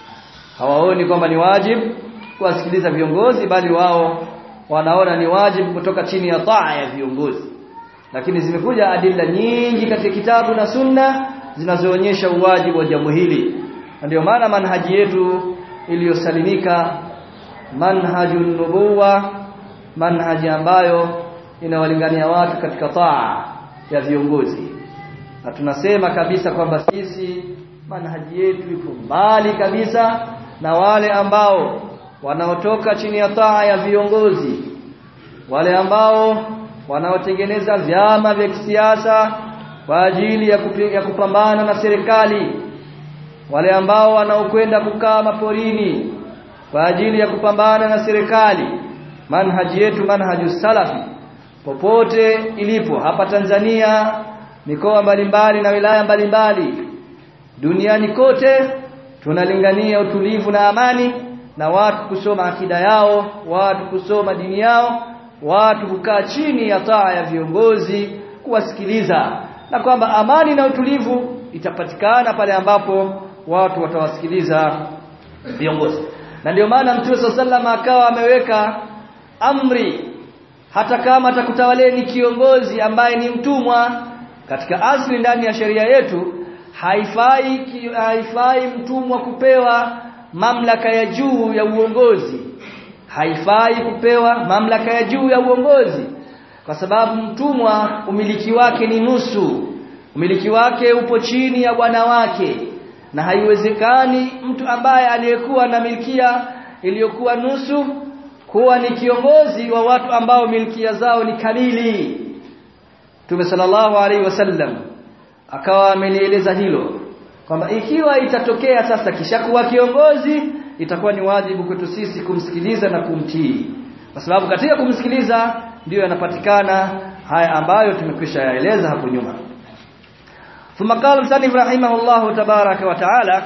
hawaoni kwamba ni wajibu kuwasikiliza viongozi bali wao wanaona ni wajibu kutoka chini ya taa ya viongozi lakini zimekuja adila nyingi katika kitabu na sunna zinazoonyesha uwajibu wa jambo hili ndio maana manhaji yetu iliyosalimika manhajun nubuwa manhaji ambayo inawalingania watu katika taa ya viongozi na tunasema kabisa kwamba sisi manhaji yetu iko mbali kabisa na wale ambao wanaotoka chini ya taa ya viongozi wale ambao wanaotengeneza vyama vya kisiasa kwa ajili ya, kupi, ya kupambana na serikali wale ambao wanaokwenda kukaa maporini kwa ajili ya kupambana na serikali manhaji yetu manhaju salafi popote ilipo hapa Tanzania mikoa mbalimbali na wilaya mbalimbali duniani kote tunalingania utulivu na amani na watu kusoma akida yao watu kusoma dini yao watu kukaa chini ya taa ya viongozi kuwasikiliza na kwamba amani na utulivu itapatikana pale ambapo watu watawasikiliza viongozi na ndio maana Mtume sallallahu akawa ameweka amri hata kama atakutawaleni kiongozi ambaye ni mtumwa katika asli ndani ya sheria yetu haifai haifai mtumwa kupewa mamlaka ya juu ya uongozi haifai kupewa mamlaka ya juu ya uongozi kwa sababu mtumwa umiliki wake ni nusu umiliki wake upo chini ya bwana wake na haiwezekani mtu ambaye aliyekuwa na milkia iliyokuwa nusu kuwa ni kiongozi wa watu ambao milkia zao ni kamili Mtume sallallahu alaihi wasallam akawa amelieleza hilo kwamba ikiwa itatokea sasa kishakuwa kiongozi itakuwa ni wajibu kwetu sisi kumsikiliza na kumtii kwa sababu katika kumsikiliza ndiyo yanapatikana haya ambayo tumekwisha yaeleza hapo nyuma ثم قال المصنف رحمه الله تبارك وتعالى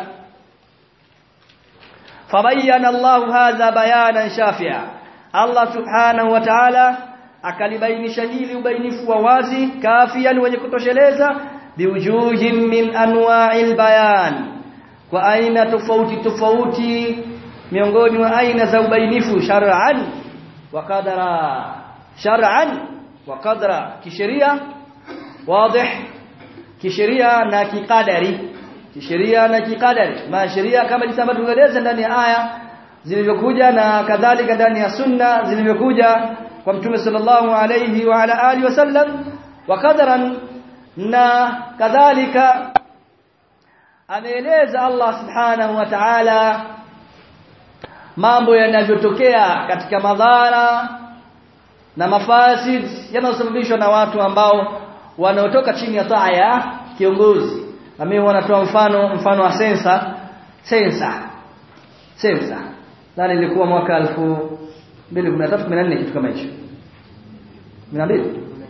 فبين الله هذا بيانا شافعا الله سبحانه وتعالى akalibainisha hili ubainifu wa wazi kafian wenye kutosheleza biwujuhin min anwa'il bayan kwa aina tofauti tofauti miongoni mwa aina za ubainifu shar'an wa qadara shar'an wa qadara kisheria wazi kisheria na kikadari kisheria na kikadari ma sheria kama jinsi ambavyo tumeeleza ndani ya aya zilivyokuja na kadhalika ndani ya sunna zilivyokuja kwa mtume sallallahu alayhi wa ala alihi wasallam wa qadaran na kadhalika ameeleza Allah subhanahu wa ta'ala mambo yanavyotokea katika madhara na mafasid yanayosababishwa na watu ambao wanaotoka chini ya taa ya kiongozi na mimi wanatoa mfano mfano wa sensa sensa sensa nani ilikuwa mwaka 2013 14 kitu kama hicho 12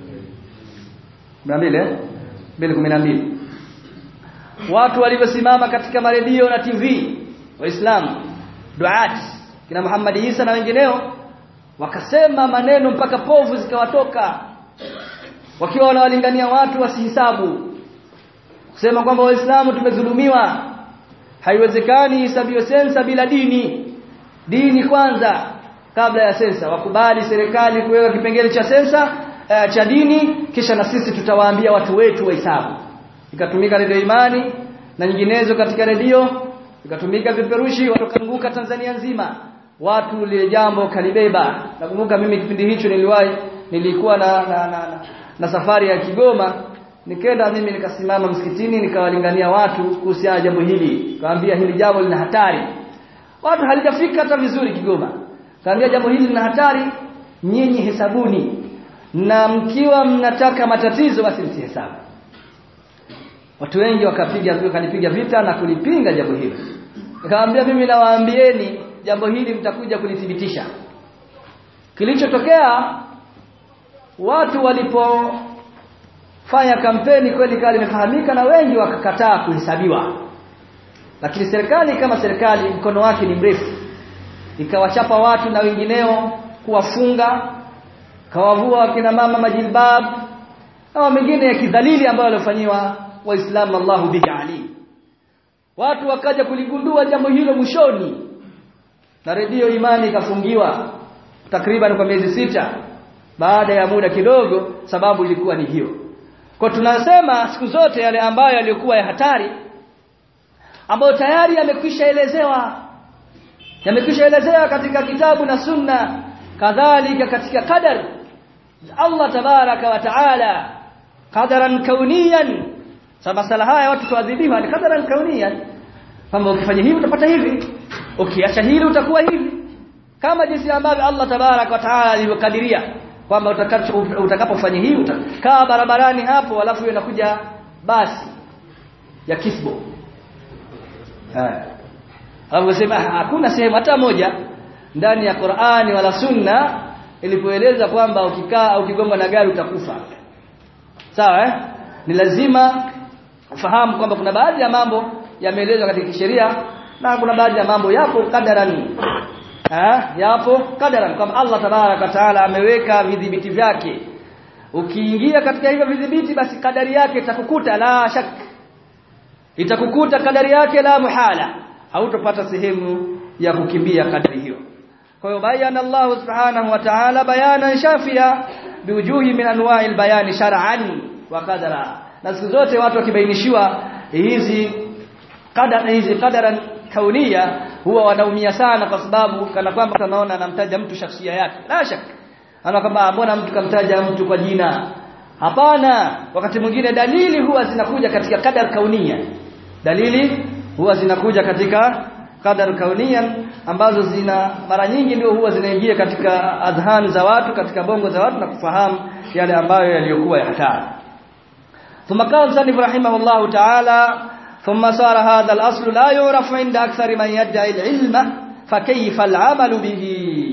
12 eh 2012 watu walivyosimama katika maredio na TV waislamu duat kina Muhammad Isa na wengineo wakasema maneno mpaka povu zikawatoka wakiwa wanawalingania watu wasihisabu kusema kwamba waislamu tumedhulumiwa haiwezekani hisabiwe sensa bila dini dini kwanza kabla ya sensa wakubali serikali kuweka kipengele cha sensa uh, cha dini kisha na sisi tutawaambia watu wetu wahesabu ikatumika redio imani na nyinginezo katika redio ikatumika viperushi watokanguka Tanzania nzima watu lile jambo kalibeba nakumbuka mimi kipindi hicho niliwahi nilikuwa na na, na, na, na safari ya Kigoma nikaenda mimi nikasimama msikitini nikawalingania watu kuhusiana na jambo hili kaambia hili jambo lina hatari watu halijafika hata vizuri Kigoma kaambia jambo hili lina hatari nyinyi hesabuni na mkiwa mnataka matatizo basi msihesabu watu wengi wakapiga wakanipiga vita na kulipinga jambo hilo nikamwambia mimi nawaambieni jambo hili mtakuja kulithibitisha kilichotokea watu walipofanya kampeni kweli kali imefahamika na wengi wakakataa kuhesabiwa lakini serikali kama serikali mkono wake ni mrefu ikawachapa watu na wengineo kuwafunga kawavua wakina mama majilbab na mengine ya kidhalili ambayo waliofanyiwa waislamu Allahu bihi ali watu wakaja kuligundua jambo hilo mwishoni na redio imani ikafungiwa takriban kwa miezi sita baada ya muda kidogo sababu ilikuwa ni hiyo kwa tunasema siku zote yale ambayo yalikuwa ya hatari ambayo tayari yamekwisha elezewa yamekwisha elezewa katika kitabu na sunna kadhalika katika qadar Allah tabaraka wa taala qadaran kauniyan sababu masala haya watu tuadhibiwa ni qadaran kauniyan kwamba ukifanya hivi utapata hivi ukiacha hili utakuwa hivi kama jinsi ambavyo Allah tabarak wa taala alivyokadiria kwamba utakapofanya hivi utakaa barabarani hapo alafu inakuja basi ya kisbo eh hapo sema hakuna sehemu hata moja ndani ya Qur'ani wala Sunna ilipoeleza kwamba ukikaa au ukigongwa na gari utakufa sawa eh ni lazima ufahamu kwamba kuna baadhi ya mambo yameelezwa katika sheria na kuna baadhi ya mambo yapo kadaran eh yapo kadaran kama Allah tabaraka taala ameweka vidhibiti vyake ukiingia katika hivyo vidhibiti basi kadari yake itakukuta la shak itakukuta kadari yake la muhala hautopata sehemu ya kukimbia kadari hiyo kwa hiyo bayana Allah subhanahu wa ta'ala bayanan shafia biwujuhi min anwa'il bayani shar'an wa qadara na siku zote watu wakibainishiwa hizi qadar hizi qadaran kaunia huwa wanaumia sana kwa sababu kana kwamba tunaona anamtaja mtu shakhsia yake la shak ana kwamba mbona mtu kamtaja mtu kwa jina hapana wakati mwingine dalili huwa zinakuja katika qadar kaunia dalili huwa zinakuja katika qadar kaunian ambazo zina mara nyingi ndio huwa zinaingia katika adhan za watu katika bongo za watu na kufahamu yale ambayo yaliyokuwa ya hatari ثم قال سنف رحمه الله تعالى ثم صار هذا الأصل لا يعرف عند أكثر من يدعي العلم فكيف العمل به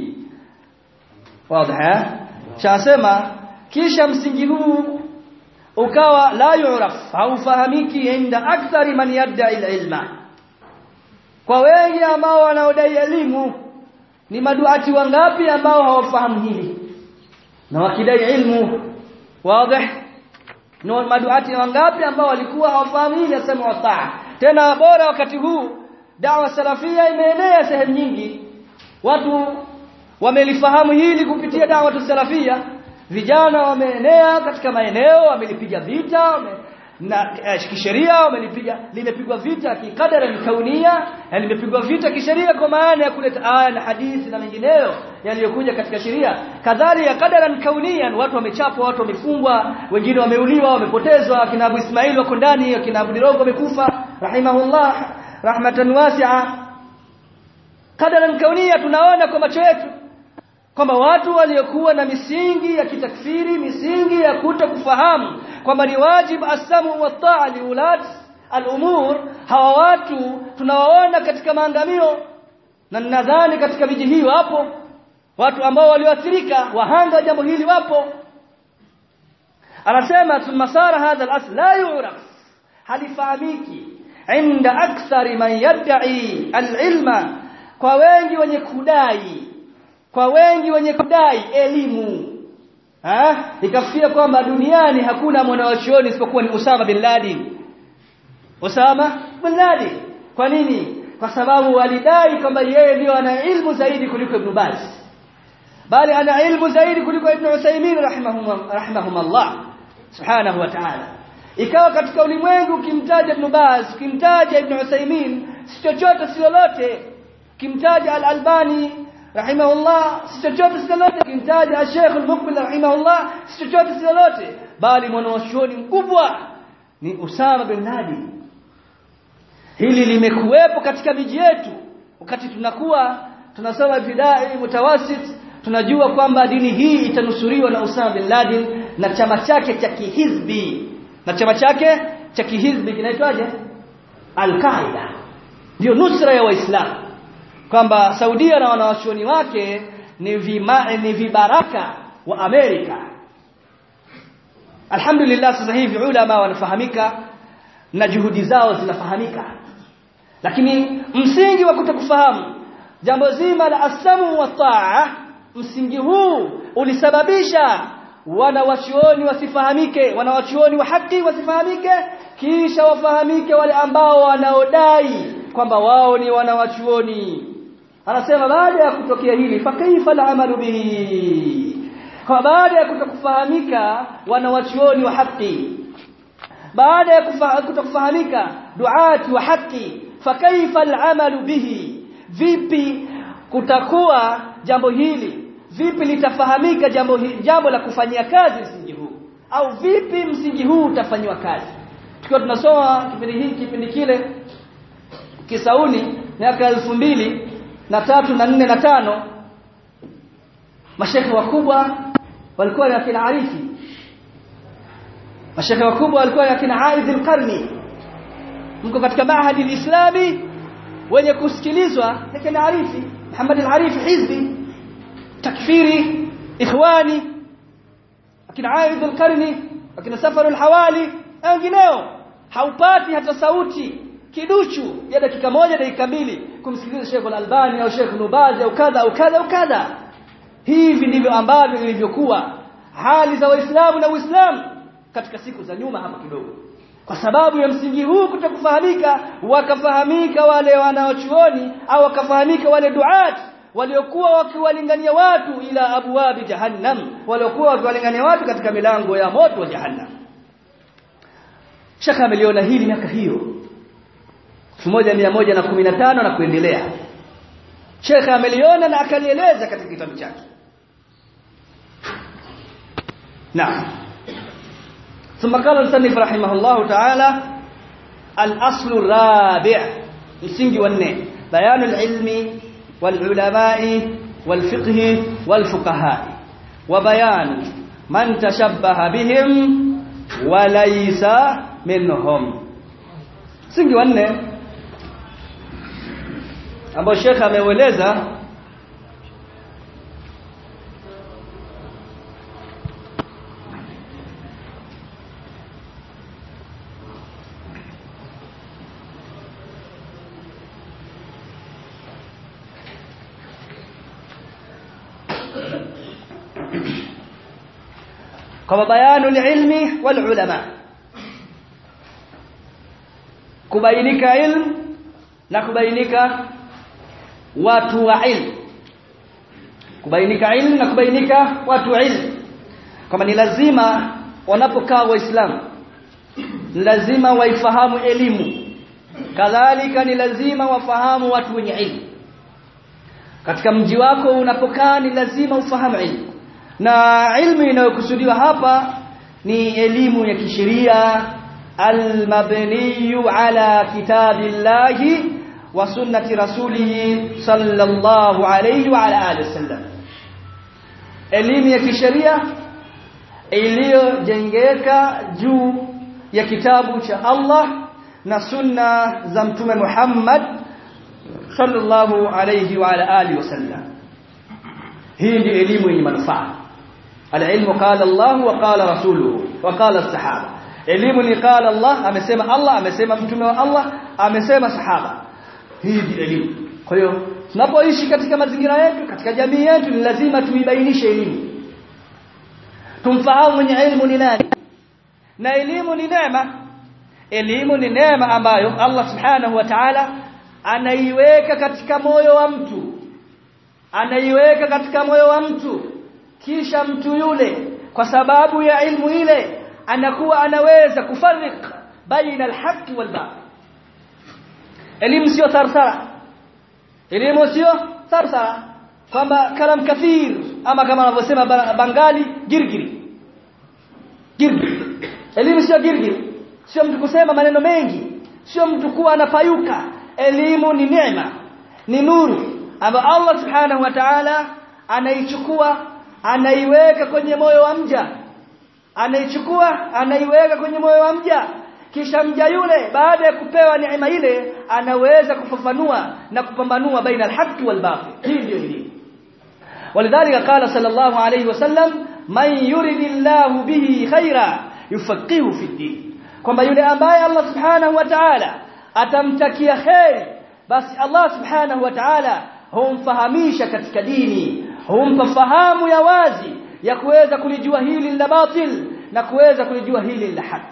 واضح شاسما kisha msingi huu ukawa la yuraf haufahamiki inda akthari man yad'i ilma kwa wengi ambao wanaodai elimu ni maduati wangapi ambao hawafahamu hili na wakidai ilmu wazi ni maduati wangapi ambao walikuwa hawafahamu hili asema wataa tena bora wakati huu dawa salafia imeenea sehemu nyingi watu wamelifahamu hili kupitia dawa salafia vijana wameenea katika maeneo wamelipiga vita wame, na eh, kisheria wamelipiga limepigwa vita kikadara kaunia na limepigwa vita kisheria kwa maana ya kuleta aya na hadithi na mengineyo yaliyokuja katika sheria kadhalika kadaran kaunian watu wamechapwa watu wamefungwa wengine wameuliwa wamepotezwa kina Abu Ismail wako ndani kina Abu Dirogo wamekufa rahimahullah rahmatan wasi'a kadaran kaunia tunaona kwa macho yetu kwamba watu waliokuwa na misingi ya kitakfiri misingi ya kuto kufahamu kwamba ni wajibu asamu wa taa liulat al-umur hawa watu tunawaona katika maangamio na nadhani katika miji hii wapo watu ambao walioathirika wahanga jambo hili wapo anasema thumma sara hadha al-asl la yu'raf halifahamiki inda akthari man yad'i al-ilma kwa wengi wenye kudai kwa wengi wenye kudai elimu ha ikafikia kwamba duniani hakuna mwanachuoni isipokuwa ni Usama bin Laden Usama bin Laden kwa nini kwa sababu walidai kwamba yeye ndio ana ilmu zaidi kuliko Ibn Baz bali ana ilmu zaidi kuliko Ibn Uthaymeen rahimahum rahimahumullah subhanahu wa ta'ala ikawa katika ulimwengu ukimtaja Ibn Baz ukimtaja Ibn Uthaymeen si chochote si lolote ukimtaja Al-Albani rahimahullah si chochote si lolote ukimtaja Sheikh Al-Muqbil rahimahullah si chochote si lolote bali mwanachuoni mkubwa ni Usama bin Laden hili limekuwepo katika miji yetu wakati tunakuwa tunasoma bidai mutawasit tunajua kwamba dini hii itanusuriwa na Usama bin Laden na chama chake cha kihizbi na chama chake cha kihizbi kinaitwaje Al-Qaeda ndio nusra ya waislamu kwamba Saudia na wanawachuoni wake ni vima, ni vibaraka wa Amerika Alhamdulillah sasa hivi ulama wanafahamika na juhudi zao zinafahamika lakini msingi wa kutokufahamu jambo zima la asamu wa taa msingi huu ulisababisha wanawachuoni wasifahamike wanawachuoni wa haki wasifahamike kisha wafahamike wale ambao wanaodai kwamba wao ni wanawachuoni anasema baada ya kutokea hili fa kaifa al'amalu bihi kwa baada ya kutokufahamika wanawachuoni wa haki baada ya kutokufahamika duati wa haki fa kaifa al'amalu bihi vipi kutakuwa jambo hili vipi litafahamika jambo hili, jambo la kufanyia kazi msingi huu au vipi msingi huu utafanywa kazi tukiwa tunasoma kipindi hiki kipindi kile Kisauni miaka elfu mbili na tatu na nne na tano mashekhe wakubwa walikuwa ni akina Arifi mashekhe wakubwa walikuwa ni akina Aidh al-Qarni mko katika mahadi al-Islami wenye kusikilizwa akina Arifi Muhammad al-Arifi hizbi takfiri ikhwani akina Aidh al-Qarni akina Safar al-Hawali wengineo haupati hata sauti kiduchu ya dakika moja dakika mbili kumsikiliza Sheikh Al-Albani au Sheikh Nubazi au kadha au kadha au kadha hivi ndivyo ambavyo ilivyokuwa hali za waislamu na uislamu katika siku za nyuma hapa kidogo kwa sababu ya msingi huu kutokufahamika wakafahamika wale wanaochuoni au wakafahamika wale duat waliokuwa wakiwalingania watu ila abwabi jahannam waliokuwa wakiwalingania watu katika milango ya moto wa jahannam shaka ameliona hili miaka hiyo 1115 na kuendelea Sheikh ameliona na akalieleza katika kitabu chake Naam ثم قال المصنف رحمه الله تعالى الأصل الرابع msingi wa nne بيان العلم والعلماء والفقه والفقهاء وبيان من تشبه بهم وليس منهم msingi wa nne ambao Sheikh ameueleza kama bayanu ilmi wal ulama kubainika ilmu na kubainika watu wa ilmu kubainika ilmu na kubainika watu wa ilmu kama ni lazima wanapokaa waislamu lazima waifahamu elimu kadhalika ni lazima wafahamu watu wenye ilmu katika mji wako unapokaa ni lazima ufahamu ilmu na ilmu inayokusudiwa hapa ni elimu ya kisheria almabniyu ala kitabillahi wa sunnati rasulih sallallahu alayhi wa ala alihi wasallam elimu ya kisheria iliyojengeka juu ya kitabu cha Allah na sunna za mtume Muhammad sallallahu alayhi wa ala alihi wasallam hii ndio elimu yenye manufaa alilmu qala Allah wa qala rasuluhu wa qala sahaba elimu ni qala Allah amesema Allah amesema mtume wa Allah amesema sahaba hii ndio elimu kwa hiyo tunapoishi katika mazingira yetu katika jamii yetu ni lazima tuibainishe elimu tumfahamu mwenye elimu ni nani na elimu ni neema elimu ni neema ambayo Allah subhanahu wa ta'ala anaiweka katika moyo wa mtu anaiweka katika moyo wa mtu kisha mtu yule kwa sababu ya ilmu ile anakuwa anaweza kufarik baina alhaqi walbatil elimu sio sarsara elimu sio sarsara kwamba kalam kathir ama kama wanavyosema bangali girgiri girgiri elimu sio girgiri sio mtu kusema maneno mengi sio mtu kuwa anapayuka elimu ni neema ni nuru ambayo Allah subhanahu wa ta'ala anaichukua anaiweka kwenye moyo wa mja anaichukua anaiweka kwenye moyo wa mja kisha mja yule baada ya kupewa neema ile anaweza kufafanua na kupambanua baina alhaqi walbatil hii ndio elimu ولذلك قال صلى الله عليه وسلم من يريد الله به خيرا يفقهه في الدين kwamba yule ambaye Allah subhanahu wa ta'ala atamtakia khair basi Allah subhanahu wa ta'ala humfahamisha katika dini humpa fahamu ya wazi ya kuweza kulijua hili la batil na kuweza kulijua hili la haki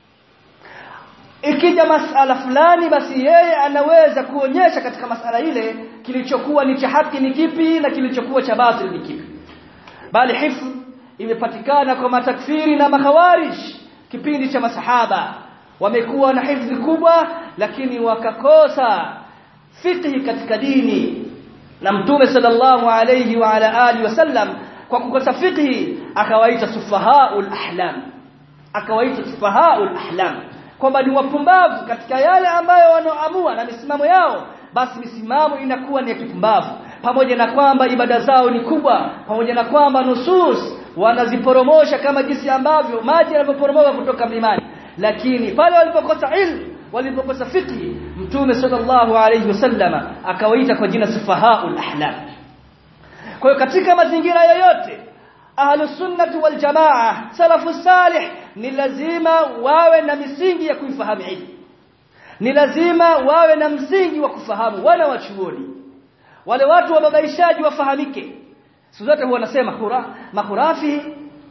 ikija masala fulani basi yeye anaweza kuonyesha katika masala ile kilichokuwa ni cha haki ni kipi na kilichokuwa cha batil ni kipi bali hifdh imepatikana kwa matakfiri na makhawarij kipindi cha masahaba wamekuwa na hifdhi kubwa lakini wakakosa fiqhi katika dini na mtume sallallahu alayhi wa ala alihi wasallam kwa kukosa fiqhi akawaita sufahaul ahlam akawaita sufahaul ahlam kwamba ni wapumbavu katika yale ambayo wanaoamua na misimamo yao basi misimamo inakuwa ni ya kipumbavu pamoja na kwamba ibada zao ni kubwa pamoja na kwamba nusus wanaziporomosha kama jinsi ambavyo maji yanavyoporomoka kutoka mlimani lakini pale walipokosa ilmu walipokosa fiqhi mtume sallallahu alayhi wasallama akawaita kwa jina sufahaul ahlam kwa hiyo katika mazingira yoyote ahlus sunnah wal jamaa salafu salih ni lazima wawe na misingi ya kuifahamu ilmu ni lazima wawe na msingi wa kufahamu wana wachuoni wale watu wa babaishaji wafahamike siku zote huwa wanasema khura makhurafi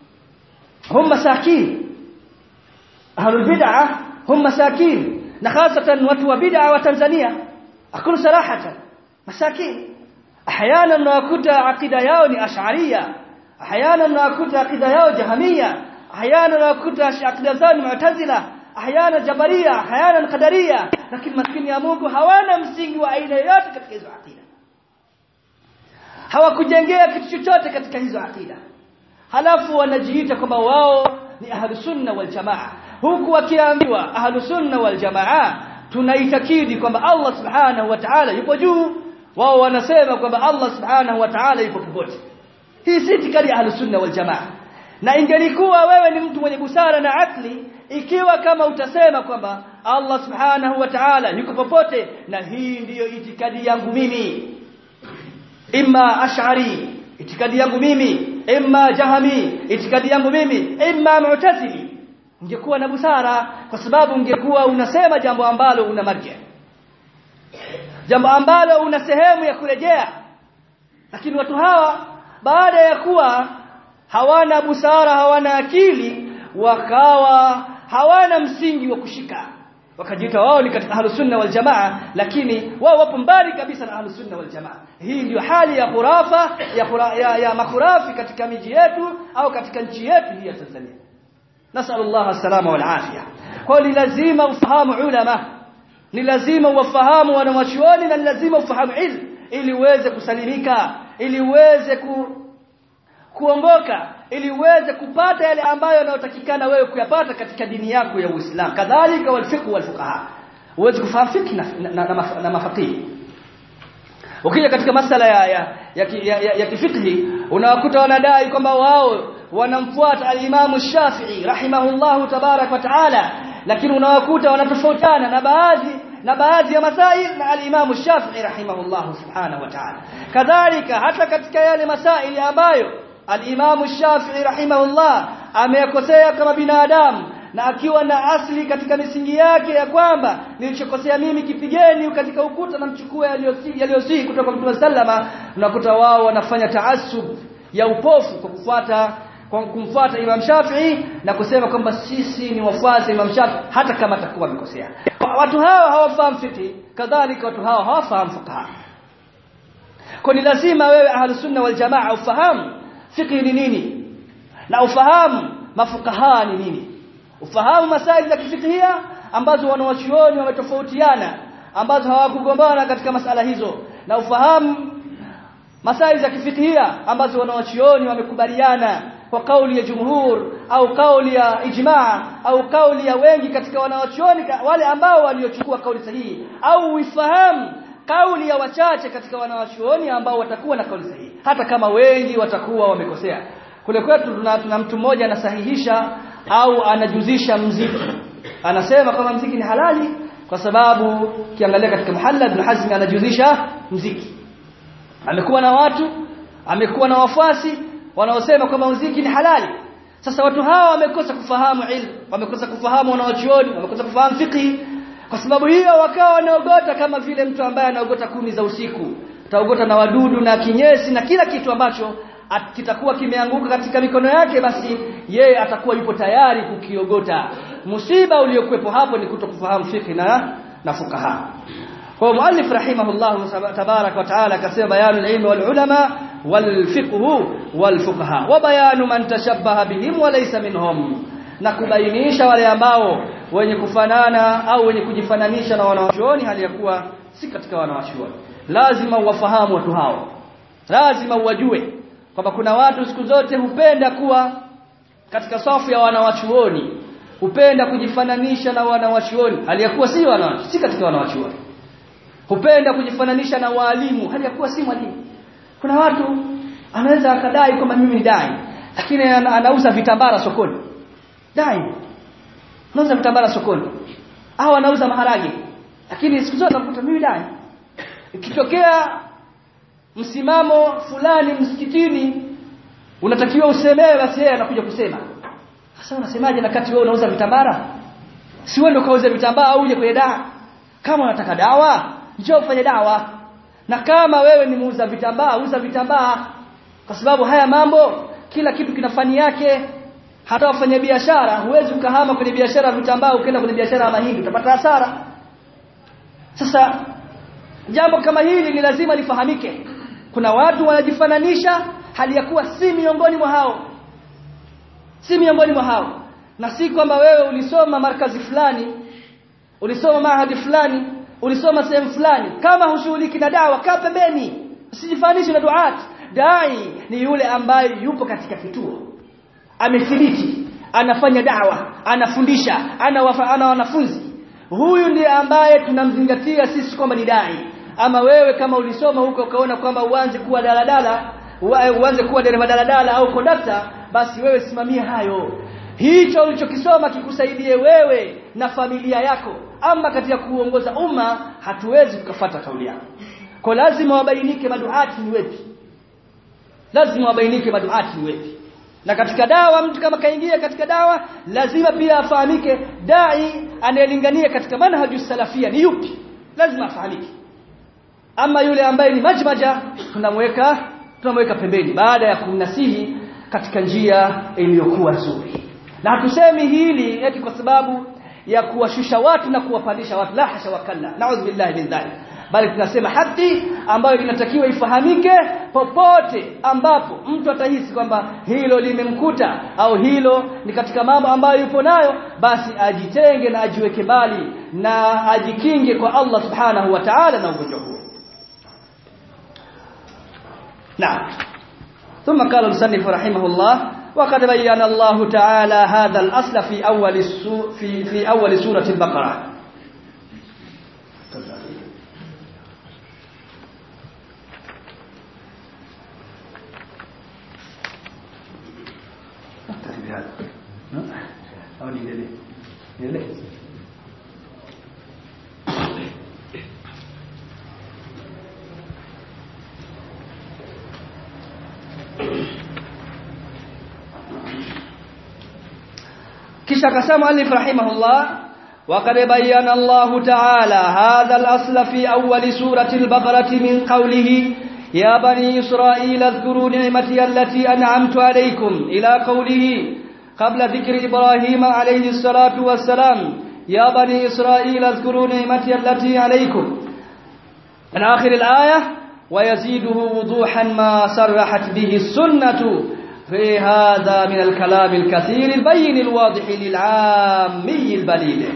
hum masakin ahlul bid'ah hum masakin na hasatan watu wa bid'ah wa Tanzania akulu sarahatan masakin احيانا nakuta akida yao ni ash'ariyya احيانا nakuta akida yao jahamiyya احيانا nakuta akida zao ni mu'tazila احيانا jabariyya احيانا qadariyya lakini maskini ya Mungu hawana msingi wa aina yoyote katika hizo akida hawakujengea kitu chochote katika hizo akida halafu wanajiita kwamba wao ni ahlus sunna wal jamaa huku wakiambiwa ahlus sunna wal jamaa tunaitakidi kwamba Allah subhanahu wa ta'ala yupo juu wao wanasema kwamba Allah subhanahu wa ta'ala yupo popote hii si itikadi ya ahlus sunna wal jamaa na ingelikuwa wewe ni mtu mwenye busara na akli ikiwa kama utasema kwamba Allah subhanahu wa ta'ala yuko popote na hii ndiyo itikadi yangu mimi imma ash'ari itikadi yangu mimi imma jahami itikadi yangu mimi imma mu'tazili ungekuwa na busara kwa sababu ungekuwa unasema jambo ambalo una marja jambo ambalo una sehemu ya kurejea lakini watu hawa baada ya kuwa hawana busara hawana akili wakawa hawana msingi wa kushika wakajiita wao ni katika ahlus sunna wal jamaa lakini wao wapo mbali kabisa na ahlus sunna wal jamaa hii ndio hali ya khurafa ya, khura, ya, ya makhurafi katika miji yetu au katika nchi yetu hii ya Tanzania nasallallahu alsalama wal afia kwa ni lazima ufahamu ulama ni lazima uwafahamu wanawachuoni na ni lazima ufahamu ilmu ili uweze kusalimika ili uweze ku, kuongoka ili uweze kupata yale ambayo yanayotakikana wewe kuyapata katika dini yako ya Uislamu kadhalika walfiqh walfuqaha uweze kufahamu fiqh na, na, na, na, na mafaqih ukija katika masala ya ya, ya, ya, ya, ya kifikhi unawakuta wanadai kwamba wao wanamfuata al-Imam Shafi'i rahimahullahu tabarak wa taala lakini unawakuta wanatofautiana na baadhi na baadhi ya masail na al-Imam Shafi'i rahimahullahu subhanahu wa ta'ala kadhalika hata katika yale masaili ambayo al-Imam Shafi'i rahimahullah ameyakosea kama binadamu na akiwa na asli katika misingi yake ya kwamba nilichokosea mimi kipigeni katika ukuta na mchukue yaliyosihi kutoka Mtume sallama unakuta wao wanafanya taasub ya upofu kwa kufuata kwa kumfuata Imam Shafi'i na kusema kwamba sisi ni wafuasi Imam Shafi'i hata kama atakuwa amekosea watu hawa hawafahamu fiqh kadhalika watu hawa hawafahamu fuqaha kwa ni lazima wewe ahlus sunna wal jamaa ufahamu fiqh ni nini na ufahamu mafukaha ni nini ufahamu masaili za kifikihia ambazo wanawachuoni wametofautiana ambazo hawakugombana katika masala hizo na ufahamu masaili za kifikihia ambazo wanawachuoni wamekubaliana kwa kauli ya jumhur au kauli ya ijmaa au kauli ya wengi katika wanawachuoni wale ambao waliochukua kauli sahihi au uifahamu kauli ya wachache katika wanawachuoni ambao watakuwa na kauli sahihi hata kama wengi watakuwa wamekosea kule kwetu tuna, tuna mtu mmoja anasahihisha au anajuzisha mziki anasema kama mziki ni halali kwa sababu kiangalia katika muhalla ibn hazm anajuzisha mziki amekuwa na watu amekuwa na wafuasi wanaosema kwamba muziki ni halali sasa watu hawa wamekosa kufahamu ilmu wamekosa kufahamu wanaochuoni wamekosa kufahamu fiqh kwa sababu hiyo wakawa wanaogota kama vile mtu ambaye anaogota kuni za usiku ataogota na wadudu na kinyesi na kila kitu ambacho kitakuwa kimeanguka katika mikono yake basi yeye atakuwa yupo tayari kukiogota musiba uliokuwepo hapo ni kutokufahamu fiqh na na fukaha kwa muallif rahimahullah tabarak wa taala akasema bayanul ilmi wal ulama wal fiqh wal fuqaha wa bayanu man tashabbaha bihim wa laysa minhum na kubainisha wale ambao wenye kufanana au wenye kujifananisha na wanawachuoni hali ya kuwa si katika wanawachuoni lazima uwafahamu watu hao lazima uwajue kwamba kuna watu siku zote hupenda kuwa katika safu ya wanawachuoni hupenda kujifananisha na wanawachuoni hali ya kuwa si wanawachuoni si katika wanawachuoni hupenda kujifananisha na walimu hali ya kuwa si mwalimu kuna watu anaweza akadai kwamba mimi ni dai lakini anauza vitambara sokoni dai anauza vitambara sokoni au anauza maharage lakini siku zote anakuta mimi dai ikitokea msimamo fulani msikitini unatakiwa usemewe basi yeye anakuja kusema sasa unasemaje na kati wewe unauza vitambara si wewe ndio kauza vitambaa au uje kwenye dawa kama unataka dawa njoo ufanye dawa na kama wewe ni muuza vitambaa uza vitambaa kwa sababu haya mambo kila kitu kina fani yake hata wafanya biashara huwezi ukahama kwenye biashara ya vitambaa ukaenda kwenye biashara ya mahindi utapata hasara sasa jambo kama hili ni lazima lifahamike kuna watu wanajifananisha hali ya kuwa si miongoni mwa hao si miongoni mwa hao na si kwamba wewe ulisoma markazi fulani ulisoma mahadi fulani ulisoma sehemu fulani kama hushughuliki na dawa kaa pembeni usijifananishe na duat dai ni yule ambaye yupo katika kituo amethibiti anafanya dawa anafundisha ana, wafa, ana wanafunzi huyu ndiye ambaye tunamzingatia sisi kwamba ni dai ama wewe kama ulisoma huko ukaona kwamba uanze kuwa daladala uanze kuwa dereva daladala au kondakta basi wewe simamia hayo hicho ulichokisoma kikusaidie wewe na familia yako ama katika kuongoza umma hatuwezi kukafata kauli yako kwa lazima wabainike maduati ni wepi lazima wabainike maduati ni wepi na katika dawa mtu kama kaingia katika dawa lazima pia afahamike dai anayelingania katika manhaju salafia ni yupi lazima afahamike ama yule ambaye ni majmaja tunamweka tunamweka pembeni baada ya kumnasihi katika njia iliyokuwa nzuri na hatusemi hili eti kwa sababu ya kuwashusha watu na kuwapandisha watu la hasha wakalla naudhu billahi min dhalik bali tunasema haki ambayo inatakiwa ifahamike popote ambapo mtu atahisi kwamba hilo limemkuta au hilo ni katika mambo ambayo yupo nayo basi ajitenge na ajiweke mbali na ajikinge kwa Allah subhanahu wa ta'ala na ugonjwa huo نعم ثم قال المصنف رحمه الله وقد بين الله تعالى هذا الأصل في أول في في أول سورة البقرة أو نيلي نيلي kisha akasema alif rahimahullah وقد بين الله تعالى هذا الأصل في أول سورة البقرة من قوله يا بني إسرائيل اذكروا نعمتي التي أنعمت عليكم إلى قوله قبل ذكر إبراهيم عليه الصلاة والسلام يا بني إسرائيل اذكروا نعمتي التي عليكم من آخر الآية ويزيده وضوحا ما صرحت به السنة في هذا من الكلام الكثير البين الواضح للعامي البليل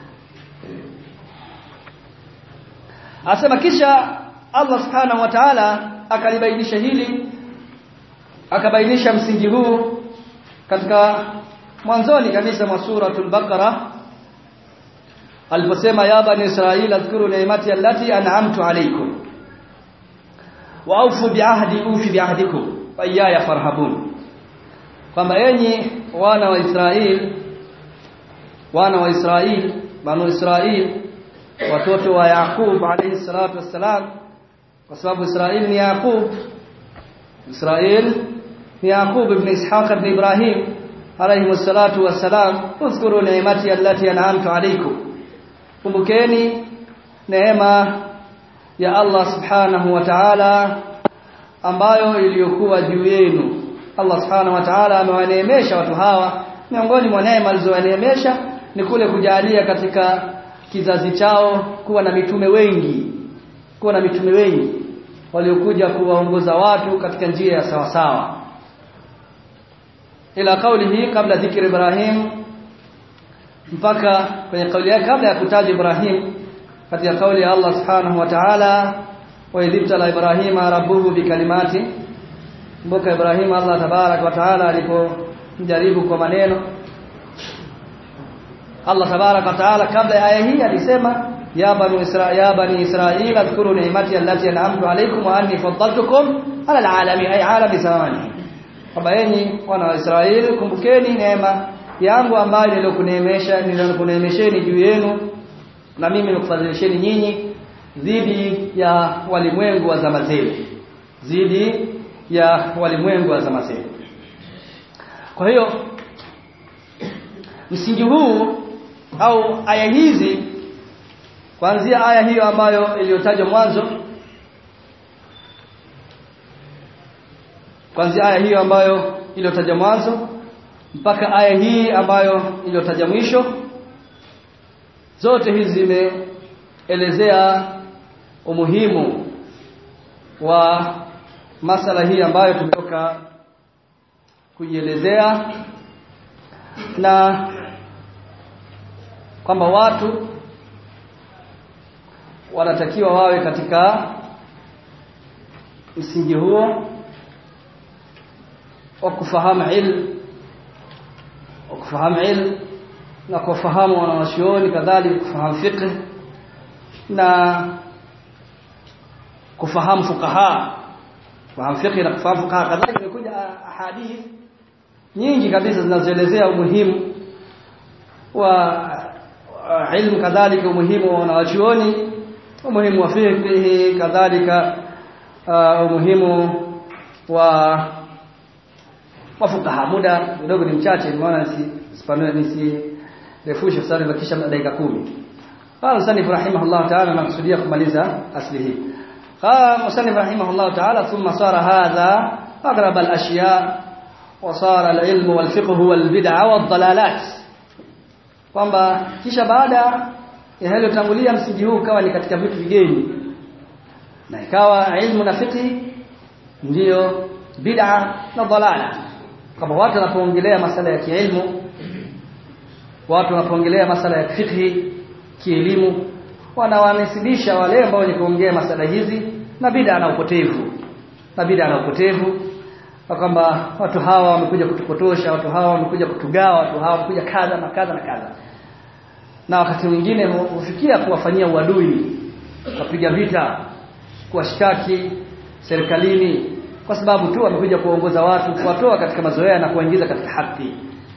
asema kisha Allah subhanahu wa ta'ala akalibainisha hili akabainisha msingi huu katika mwanzoni kabisa mwa suratul baqara aliposema ya bani israila adhkuru ni'mati allati an'amtu alaykum wa awfu bi'ahdi ufi bi'ahdikum wa iyaya farhabun kwamba enyi wana wa Israeli wana wa Israeli banu Israeli watoto wa Yaqub alayhi salatu wassalam kwa sababu Israeli ni Yaqub Israeli ni Yaqub ibn Ishaq ibn Ibrahim alayhi salatu wassalam uzkuru ni'mati allati an'amtu alaykum kumbukeni neema ya Allah subhanahu wa ta'ala ambayo iliyokuwa juu yenu Allah subhanahu wa ta'ala amewaneemesha watu hawa miongoni mwa neema alizowaneemesha ni kule kujalia katika kizazi chao kuwa na mitume wengi kuwa na mitume wengi waliokuja kuwaongoza watu katika njia ya sawa sawa ila kauli hii kabla dhikri Ibrahim mpaka kwenye kauli yake kabla ya kutaja Ibrahim katika kauli ya Allah subhanahu wa ta'ala wa idhibtala Ibrahima rabbuhu bikalimati mboka Ibrahim Allah tabarak wa taala alipomjaribu kwa maneno Allah tabarak wa taala kabla ya aya hii alisema ya bani Israil ya bani Israil adhkuru ni'mati allati an'amtu alaykum wa anni faddaltukum ala alalamin ay alami zamani kwamba enyi wana wa Israeli kumbukeni neema yangu ambayo nilikuneemesha nilikuneemesheni juu yenu na mimi nimekufadhilisheni nyinyi dhidi ya walimwengu wa zama zenu dhidi ya walimwengu wa zama zetu. Kwa hiyo msingi huu au aya hizi kuanzia aya hiyo ambayo iliyotajwa mwanzo kuanzia aya hiyo ambayo iliyotajwa mwanzo mpaka aya hii ambayo iliyotajwa mwisho zote hizi zimeelezea umuhimu wa masala hii ambayo tumetoka kuielezea na kwamba watu wanatakiwa wawe katika msingi huo wa kufahamu ilmu wa kufahamu ilmu na kufahamu wanawachuoni kadhalika kufahamu fiqh na kufahamu fuqaha kufahamu fiqh na kufahamu fuqaha kadhalika imekuja ahadith nyingi kabisa zinazoelezea umuhimu wa ilmu kadhalika umuhimu wa wanawachuoni umuhimu wa fiqh kadhalika uh, umuhimu wa wafukaha muda kidogo ni mchache nimeona sipanue nisirefushe sana kisha dakika kumi قال مصنف رحمه الله تعالى نقصديه kumaliza asli hii قال مصنف رحمه الله تعالى ثم صار هذا اغرب الاشياء وصار العلم والفقه والبدع والضلالات kwamba kisha baada ya yaliyotangulia msingi huu ukawa ni katika vitu vigeni na ikawa ilmu na fiqh ndiyo bid'a na dalala kama watu wanapoongelea masala ya kielimu watu wanapoongelea masala ya fiqh kielimu wanawanisibisha wale ambao wenye kuongea masala hizi na bid'a na upotevu na bid'a na upotevu kwamba watu hawa wamekuja kutupotosha watu hawa wamekuja kutugawa watu hawa wamekuja kadha na kadha na kadha na wakati mwingine hufikia kuwafanyia uadui kupiga vita kuwashtaki serikalini kwa sababu tu wamekuja kuongoza watu kuwatoa katika mazoea na kuwaingiza katika haki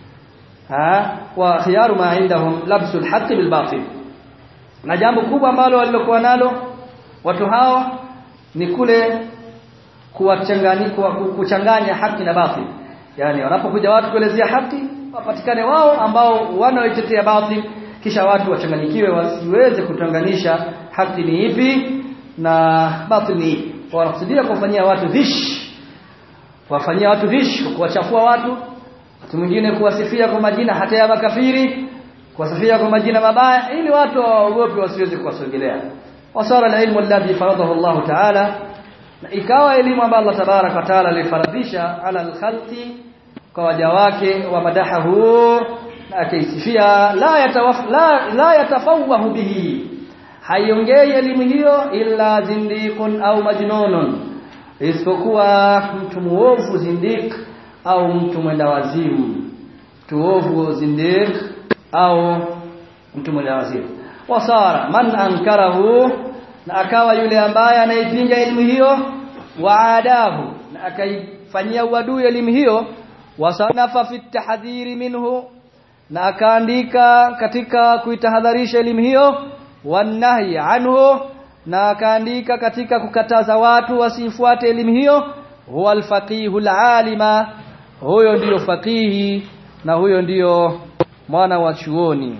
ha wa khiyaru ma indahum labsul haqqi bil batil na jambo kubwa ambalo walilokuwa nalo watu hawa ni kule kuwachanganya kuchanganya haki na batil yani wanapokuja watu kuelezea haki wapatikane wao ambao wanaoitetea batil kisha watu wachanganyikiwe wasiweze kutanganisha haki ni ipi na batil ni ipi wanakusudia kufanyia watu vish kuwafanyia watu vish kuwachafua watu watu mwingine kuwasifia kwa majina hata ya makafiri kuwasifia kwa majina mabaya ili watu waogope wasiweze kuwasogelea wasara alilmu alladhi faradahu Allah ta'ala na ikawa elimu ambayo Allah tabarak wa taala alifaradhisha ala alkhalqi kwa waja wake wa madahahu na akaisifia la yatawaf la, la yatafawahu bihi haiongei elimu hiyo illa zindiqun au majnunun isipokuwa mtu muovu zindiq au mtu mwenda wazimu mtu ovu zindiq au mtu mwenda wazimu wasara man ankarahu na akawa yule ambaye anaipinga elimu hiyo waadahu na akaifanyia uadui elimu hiyo wasanafa fi tahdhiri minhu na akaandika katika kuitahadharisha elimu hiyo wanahi anhu na akaandika katika kukataza watu wasifuate elimu hiyo huwa alfaqihu alalima huyo ndiyo faqihi na huyo ndiyo mwana wa chuoni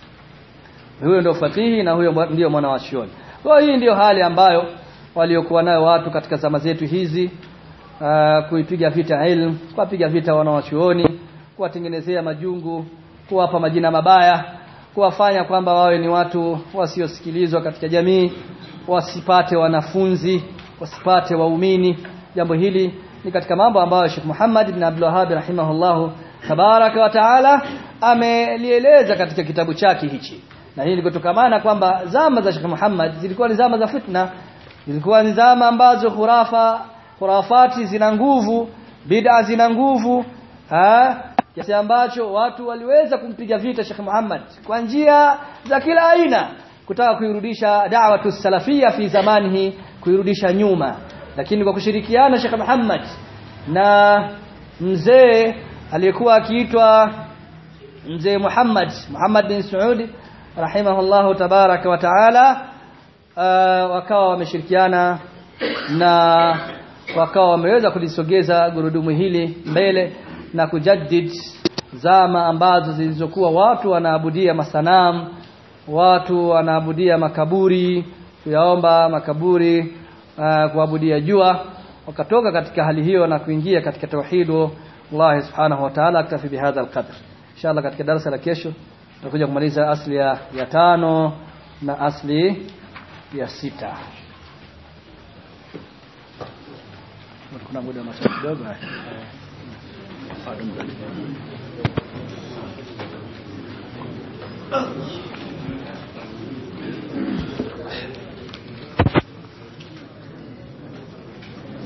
huyo ndio faqihi na huyo ndiyo mwana wa chuoni kwa hii ndiyo hali ambayo waliokuwa nayo watu katika zama zetu hizi uh, kuipiga vita ilmu kuwapiga vita wanawachuoni kuwatengenezea majungu kuwapa majina mabaya kuwafanya kwamba wawe ni watu wasiosikilizwa katika jamii wasipate wanafunzi wasipate waumini jambo hili ni katika mambo ambayo Sheikh Muhammad ibn Abdul Wahhab rahimahullah tabaraka wa taala amelieleza katika kitabu chake hichi na hii ni kutokamana kwamba zama za Sheikh Muhammad zilikuwa ni zama za fitna zilikuwa ni zama ambazo khurafa khurafati zina nguvu bid'a zina nguvu kiasi ambacho watu waliweza kumpiga vita Sheikh Muhammad kwa njia za kila aina kutaka kuirudisha da'watu salafia fi zamanihi kuirudisha nyuma lakini kwa kushirikiana Sheikh Muhammad na mzee aliyekuwa akiitwa mzee Muhammad Muhammad bin Saudi rahimahullahu tabaraka wa taala uh, wakawa wameshirikiana na wakawa wameweza kulisogeza gurudumu hili mbele na kujaddid zama ambazo zilizokuwa watu wanaabudia masanamu watu wanaabudia makaburi kuyaomba makaburi uh, kuabudia jua wakatoka katika hali hiyo na kuingia katika tauhidu Allah subhanahu wa ta'ala aktafi bihadha alqadr inshallah katika darasa la kesho tutakuja kumaliza asli ya, ya tano na asli ya sita kuna muda wa maswali kidogo Ah.